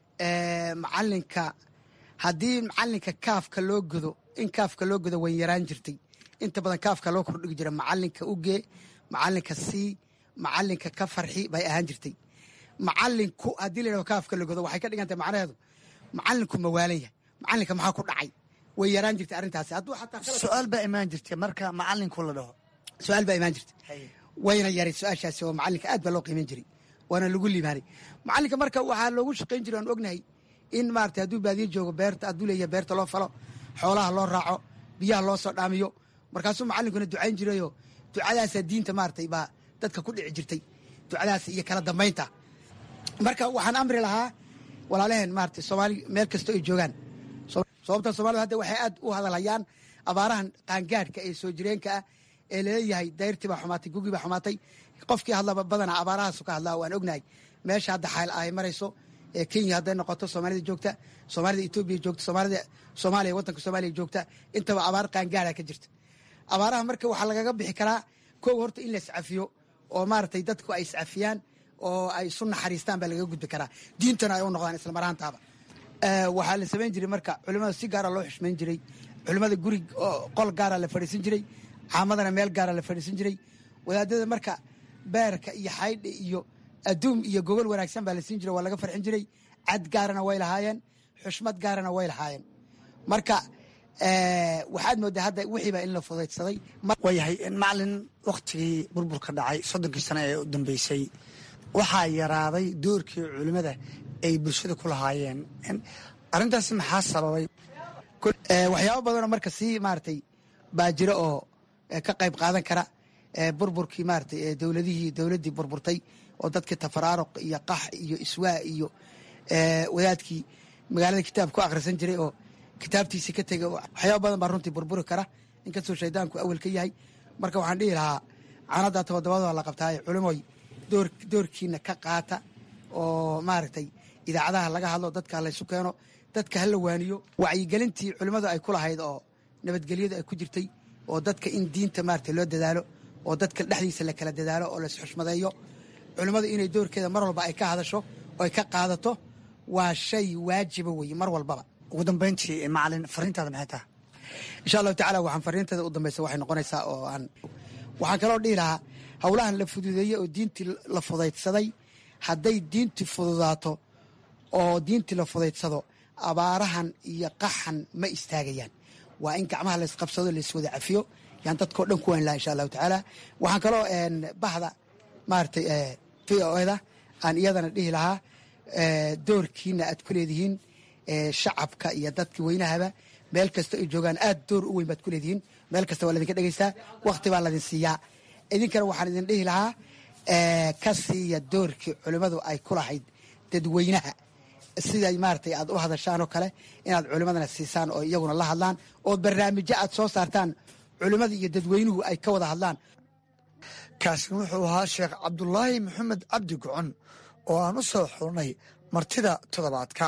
macalinka haddii macalinka kaafka loo godo in kaafka loo godo way yaraan jirtay inta badan kaafka loo kordhigi jira macalinka ugee macalinka sii macalinka ka farxi bay ahaan jirtay macalinku haddii la yidhahdo kaafka la godo waxay ka dhigan tahay macnaheedu macalinku ma waalan yahay macalinka maxaa ku dhacay way yaraan jirtay arrintaasi hadduu xataa su-aal baa imaan jirtay marka macalinku la dhaho su-aal baa imaan jirtay wayna yaray su-aashaasi oo macalinka aad baa loo qiiman jiray waana lagu liibaanay macalinka marka waxaa loogu shaqayn jiray aan ognahay in maarata hadduu baadiye joogo beerta hadduu leeyahay beerta loo falo xoolaha loo raaco biyaha loo soo dhaamiyo markaasuu macalinkuna ducayn jirayoo ducadaasaa diinta maaratay baa dadka ku dhici jirtay ducadaas iyo kala dambaynta marka waxaan amri lahaa walaalaheen maarata soomaali meel kasta ay joogaan sababta soomaalida hadda waxay aad u hadalhayaan abaarahan qaangaadhka ee soo jireenka ah ee laleeyahay dayrtii baa xumaatay gugii baa xumaatay qofkii hadlaba badanaa abaarahaasu ka hadlaa waan ognahay meesha hadda xayl ay marayso ee kenya hadday noqoto soomaalida joogta soomaalida etoobiya joogta soomaalida soomaaliya waddanka soomaaliya joogta intaba abaar qaangaadha ka jirta abaaraha marka waxaa lagaga bixi karaa kow horta in la iscafiyo oo maaragtay dadku ay iscafiyaan oo ay isu naxariistaan baa lagaga gudbi karaa diintana ay u noqdaan islamaraantaaba waxaa la samayn jiray marka culimmada si gaara loo xushmayn jiray culimmada guri qol gaara la fadhiisan jiray caamadana meel gaara la fadhiisan jiray wadaadada marka beerka iyo xaydha iyo adduum iyo gogol wanaagsan baa la siin jiray waa laga farxin jiray cad gaarana way lahaayeen xushmad gaarana way lahaayeen marka waxaad moodaa hadda wixiiba in la fudaydsaday waayahay macalin waktigii burburka dhacay soddonkii sano ee u dambeysay waxaa yaraaday doorkii culimmada ay bulshada ku lahaayeen arrintaasi maxaa sababay waxyaabo badanoo marka sii maaratay baa jira oo ka qayb qaadan kara burburkii maaratay dowladihii dowladdii burburtay oo dadkii tafaraaruq iyo qax iyo iswaa iyo wadaadkii magaalada kitaab ku akhrisan jiray oo kitaabtiisii ka tegay waxyaaba badan baa runtii burburi kara inkastoo shaydaanku awel ka yahay marka waxaan dhihi lahaa canada tobodobada la qabtaaye culimoy doorkiina ka qaata oo maaragtay idaacadaha laga hadlo dadka laysu keeno dadka hala waaniyo wacyigelintii culimmadu ay ku lahayd oo nabadgelyadu ay ku jirtay oo dadka in diinta maarata loo dadaalo oo dadka dhexdiisa la kala dadaalo oo laisxushmadeeyo culimmadu inay doorkeeda mar walba ay ka hadasho oo ay ka qaadato waa shay waajiba weeye mar walbaba ugu dambayntii macalin fariintaada maxay tahay insha allahu tacala waxaan fariinteeda u dambaysa waxay noqonaysaa oo aan waxaan kaloo dhihi lahaa howlahan la fududeeyey oo diintii la fudaydsaday hadday diintii fududaato oo diintii la fudaydsado abaarahan iyo qaxan ma istaagayaan waa in gacmaha laysqabsado layswada cafiyo yaan dadkao dhan ku wayn laha insha allahu tacaala waxaan kaloo bahda maaratay v o eda aan iyadana dhihi lahaa doorkiina aad ku leedihiin shacabka iyo dadka weynahaba meel kasta ay joogaan aad door u weyn baad ku leedihiin meel kasta waa ladinka dhegeystaa wakti baa ladin siiyaa idinkana waxaan idin dhihi lahaa ka siiya doorkii culimmadu ay ku lahayd dadweynaha siday maaratay aad u hadashaan oo kale inaad culimmadana siisaan oo iyaguna la hadlaan oo barnaamijyo aad soo saartaan culimmada iyo dadweynuhu ay ka wada hadlaan kaasina wuxuu ahaa sheekh cabdulaahi maxamed cabdi gocon oo aan u soo xurnay martida toddobaadka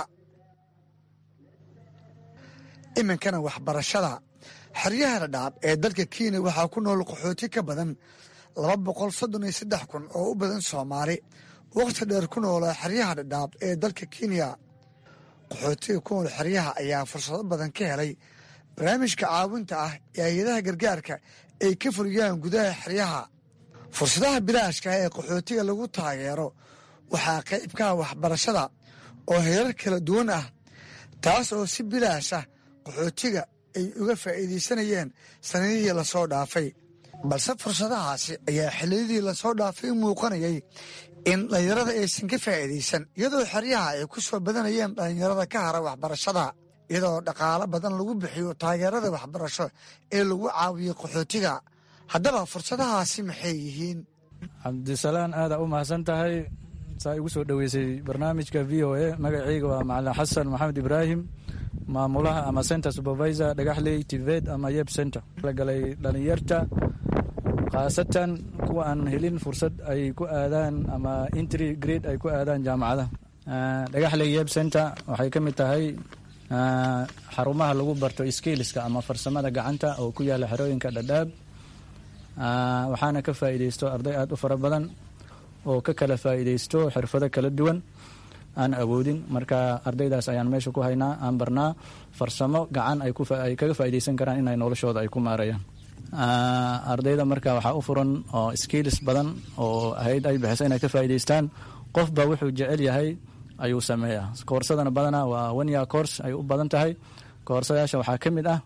iminkana waxbarashada xeryaha dhadhaab ee dalka kenya waxaa ku nool qaxooti ka badan laba boqol soddon iyo saddex kun oo u badan soomaali wakhti dheer ku noola xeryaha dhadhaab ee dalka kenya qaxootiga ku nool xeryaha ayaa fursado badan ka helay barnaamijka caawinta ah ee hay-adaha gargaarka ay ka fuliyaan gudaha xeryaha fursadaha bilaashka ah ee qaxootiga lagu taageero waxaa qaybkaha waxbarashada oo heerar kala duwan ah taas oo si bilaash ah qaxootiga ay uga faa'iidaysanayeen sanadihii lasoo dhaafay balse fursadahaasi ayaa xilliyadii lasoo dhaafay u muuqanayay in dhallinyarada aysan ka faa'iidaysan iyadoo xeryaha ay ku soo badanayeen dhallinyarada ka hara waxbarashada iyadoo dhaqaalo badan lagu bixiyo taageerada waxbarasho ee lagu caawiyo qaxootiga haddaba fursadahaasi maxay yihiin cabdisalaan aadaa u mahadsan tahay saa igu soo dhoweysay barnaamijka v o a magacayga waa macalin xasan maxamed ibraahim maamulaha ama center supervisor dhagaxley tived ama yeb center la galay dhalinyarta khaasatan kuwa aan helin fursad ay ku aadaan ama intry grade ay ku aadaan jaamacadaha dhagaxley yeb center waxay ka mid tahay xarumaha lagu barto skillska ama farsamada gacanta oo ku yaala xerooyinka dhadhaab waxaana ka faa'iidaysto arday aada u fara badan oo ka kala faa'iidaysto xirfado kala duwan aan awoodin marka ardaydaas ayaan meesha ku haynaa aan barnaa farsamo gacan ay kaga faa'iidaysan karaan inay noloshooda ay ku maarayaan ardayda marka waxaa u furan oo skills badan oo ahayd ay bixisa inay ka faa'iidaystaan qofba wuxuu jecel yahay ayuu sameeyaa koorsadana badanaa waa one year course ay u badan tahay koorsayaasha waxaa ka mid ah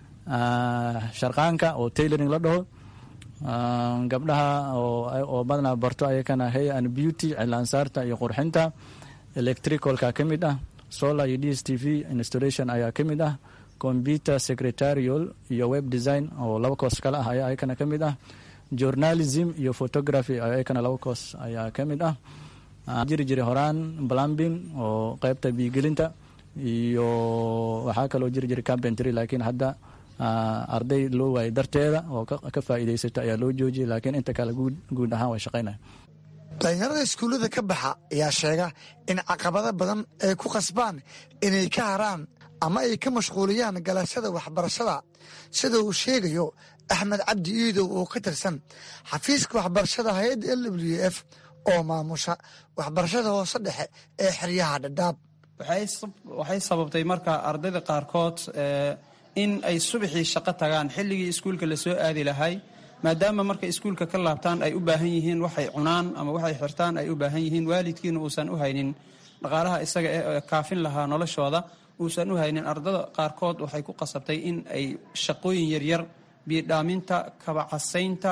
sharqaanka oo tailoring la dhaho gabdhaha oo badanaa barto ayakana hay and beauty cilaansaarta iyo qurxinta electricalka ka mid ah solar iyo d s t v installation ayaa ka mid ah computer secretarial iyo web design oo laba koos kale ah ayaa ayakana ka mid ah journalism iyo photography ayakana laba koos ayaa ka mid ah jiri jiri horaan plumbing oo qeybta biigelinta iyo waxaa kaloo jiri jiri carpentry laakiin hadda arday loo waayay darteeda oo ka faa'iidaysata ayaa loo joojiyay laakiin inta kale guud ahaan way shaqaynaya dhalinyarada iskuullada ka baxa ayaa sheega in caqabado badan ay ku qasbaan inay ka haraan ama ay ka mashquuliyaan galashada waxbarashada sida uu sheegayo axmed cabdi iidow oo ka tirsan xafiiska waxbarashada hay-adda l w f oo maamusha waxbarashada hoose dhexe ee xeryaha dhadhaab waxay sababtay marka ardayda qaarkood in ay subaxii shaqo tagaan xilligii iskuulka lasoo aadi lahay maadaama markay iskuulka ka laabtaan ay u baahan yihiin waxay cunaan ama waxay xirtaan ay u baahan yihiin waalidkiina uusan u haynin dhaqaalaha isaga ee kaafin lahaa noloshooda uusan u haynin ardada qaarkood waxay ku qasabtay in ay shaqooyin yaryar biidhaaminta kabacasaynta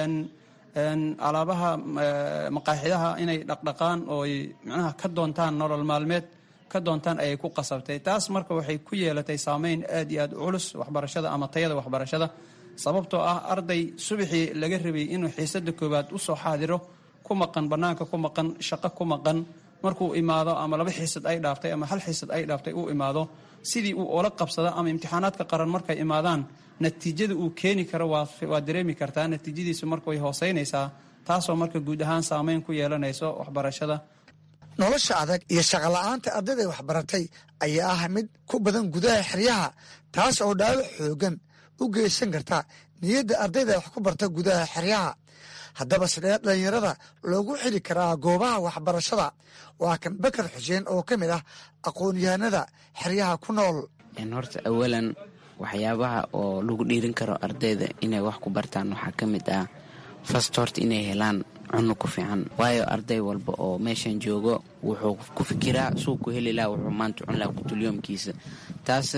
alaabaha maqaaxidaha inay dhaqdhaqaan oo ay micnaha ka doontaan nolol maalmeed ka doontaan ayay ku qasabtay taas marka waxay ku yeelatay saameyn aad iyo aad u culus waxbarashada ama tayada waxbarashada sababtoo ah arday subaxii laga rabay inuu xiisada koowaad usoo xaadiro ku maqan banaanka ku maqan shaqo ku maqan markuu imaado ama laba xiisad ay dhaaftay ama hal xiisad ay dhaaftay uu imaado sidii uu ola qabsada ama imtixaanaadka qaran markay imaadaan natiijada uu keeni karo waa dareemi kartaa natiijadiisu marka way hooseynaysaa taasoo marka guud ahaan saameyn ku yeelanayso waxbarashada nolosha adag iyo shaqola'aanta ardayda waxbaratay ayaa ah mid ku badan gudaha xeryaha taas oo dhaawac xoogan u geysan karta niyadda ardayda wax ku barta gudaha xeryaha haddaba sidee dhallinyarada loogu xili karaa goobaha waxbarashada waa kan bakar xuseen oo ka mid ah aqoon-yahanada xeryaha ku nool horta awalan waxyaabaha oo lagu dhiirin karo ardayda inay wax ku bartaan waxaa ka mid ah fast horta inay helaan cunno ku fiican waayo arday walba oo meeshan joogo wuxuu ku fikiraa suu ku heli laha wuxuu maanta cun laha kutulyoomkiisa taas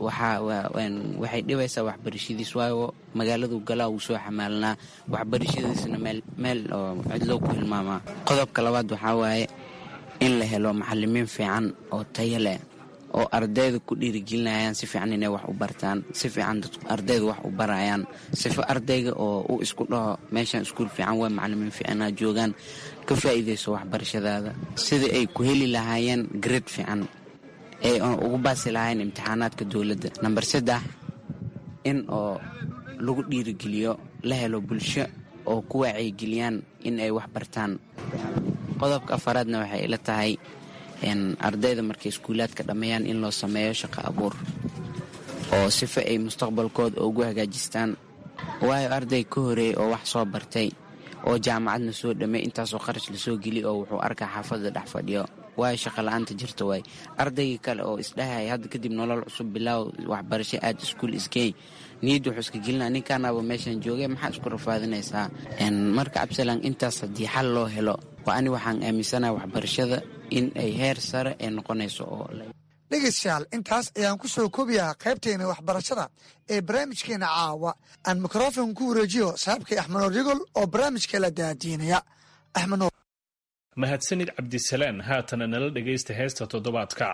waxay dhibaysaa waxbarashadiis waayo magaaladu galaa wuu soo xamaalanaa waxbarashadiisna meel oo cidloo ku hilmaamaa qodobka labaad waxaa waaye in la helo macalimiin fiican oo tayo leh oo ardayda ku dhiirigelinayaan si fiican inay wax u bartaan si fiican ardayda wax u barayaan sifo ardayga oo u isku dhaho meeshan iskuul fiican waa macalimiin fiicanaa joogaan ka faa'iidayso waxbarashadaada sidai ay ku heli lahaayeen grade fiican ee ugu baasi lahaayeen imtixaanaadka dowladda namber saddex in oo lagu dhiirigeliyo la helo bulsho oo ku wacyigeliyaan in ay wax bartaan qodobka afaraadna waxay ila tahay ardayda markay iskuulaadka dhammeeyaan in loo sameeyo shaqo abuur oo sifa ay mustaqbalkooda ugu hagaajistaan waayo arday ka horeeyey oo wax soo bartay oo jaamacadna soo dhammey intaasoo kharash lasoo geli oo wuxuu arkaa xaafadda dhex fadhiyo waayo shaqola'aanta jirta waay ardaygii kale oo isdhahaya hadda kadib nolol cusub bilaaw waxbarasho aad iskuul isgeey niyadda wuxuu iska gelinaa ninkaanaaba meeshan joogay maxaa isku rafaadinaysaa marka absalan intaas haddii xal loo helo waa ani waxaan aaminsanaha waxbarashada in ay heer sare ee noqonayso oo dhegeystayaal intaas ayaan ku soo koobiyaa qaybteena waxbarashada ee barnaamijkeena caawa aan mikrofon ku wareejiyo saaxiibkay axmednoor yagol oo barnaamijka la daadiinaya axmednoor mahadsanid cabdisalaan haatana nala dhegaysta heesta toddobaadka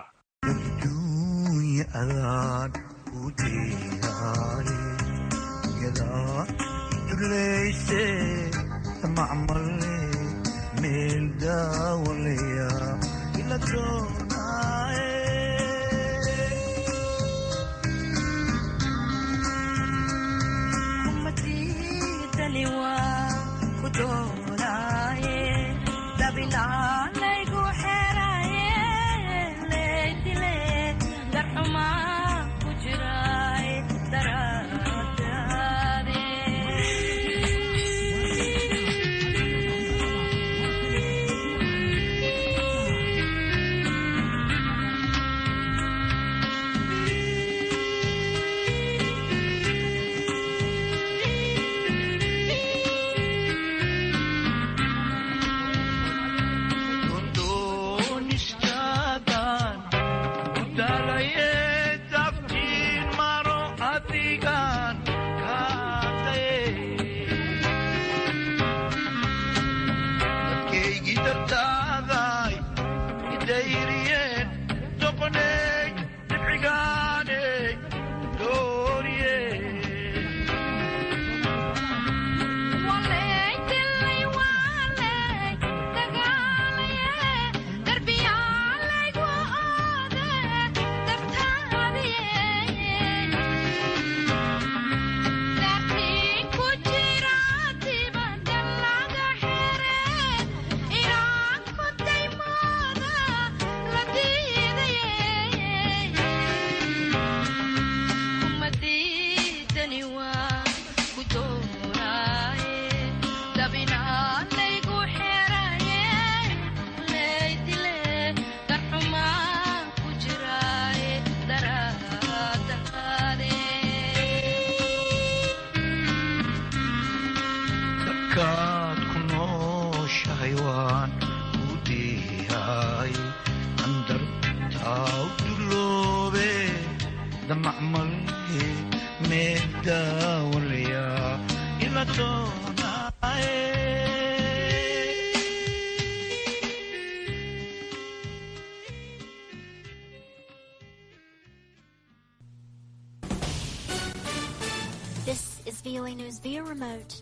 dalkaad ku nooshahay waan ku diyahay andartaa u duloobe damacmalhe meedaawalaya ila doonaaye This is VOA News via remote.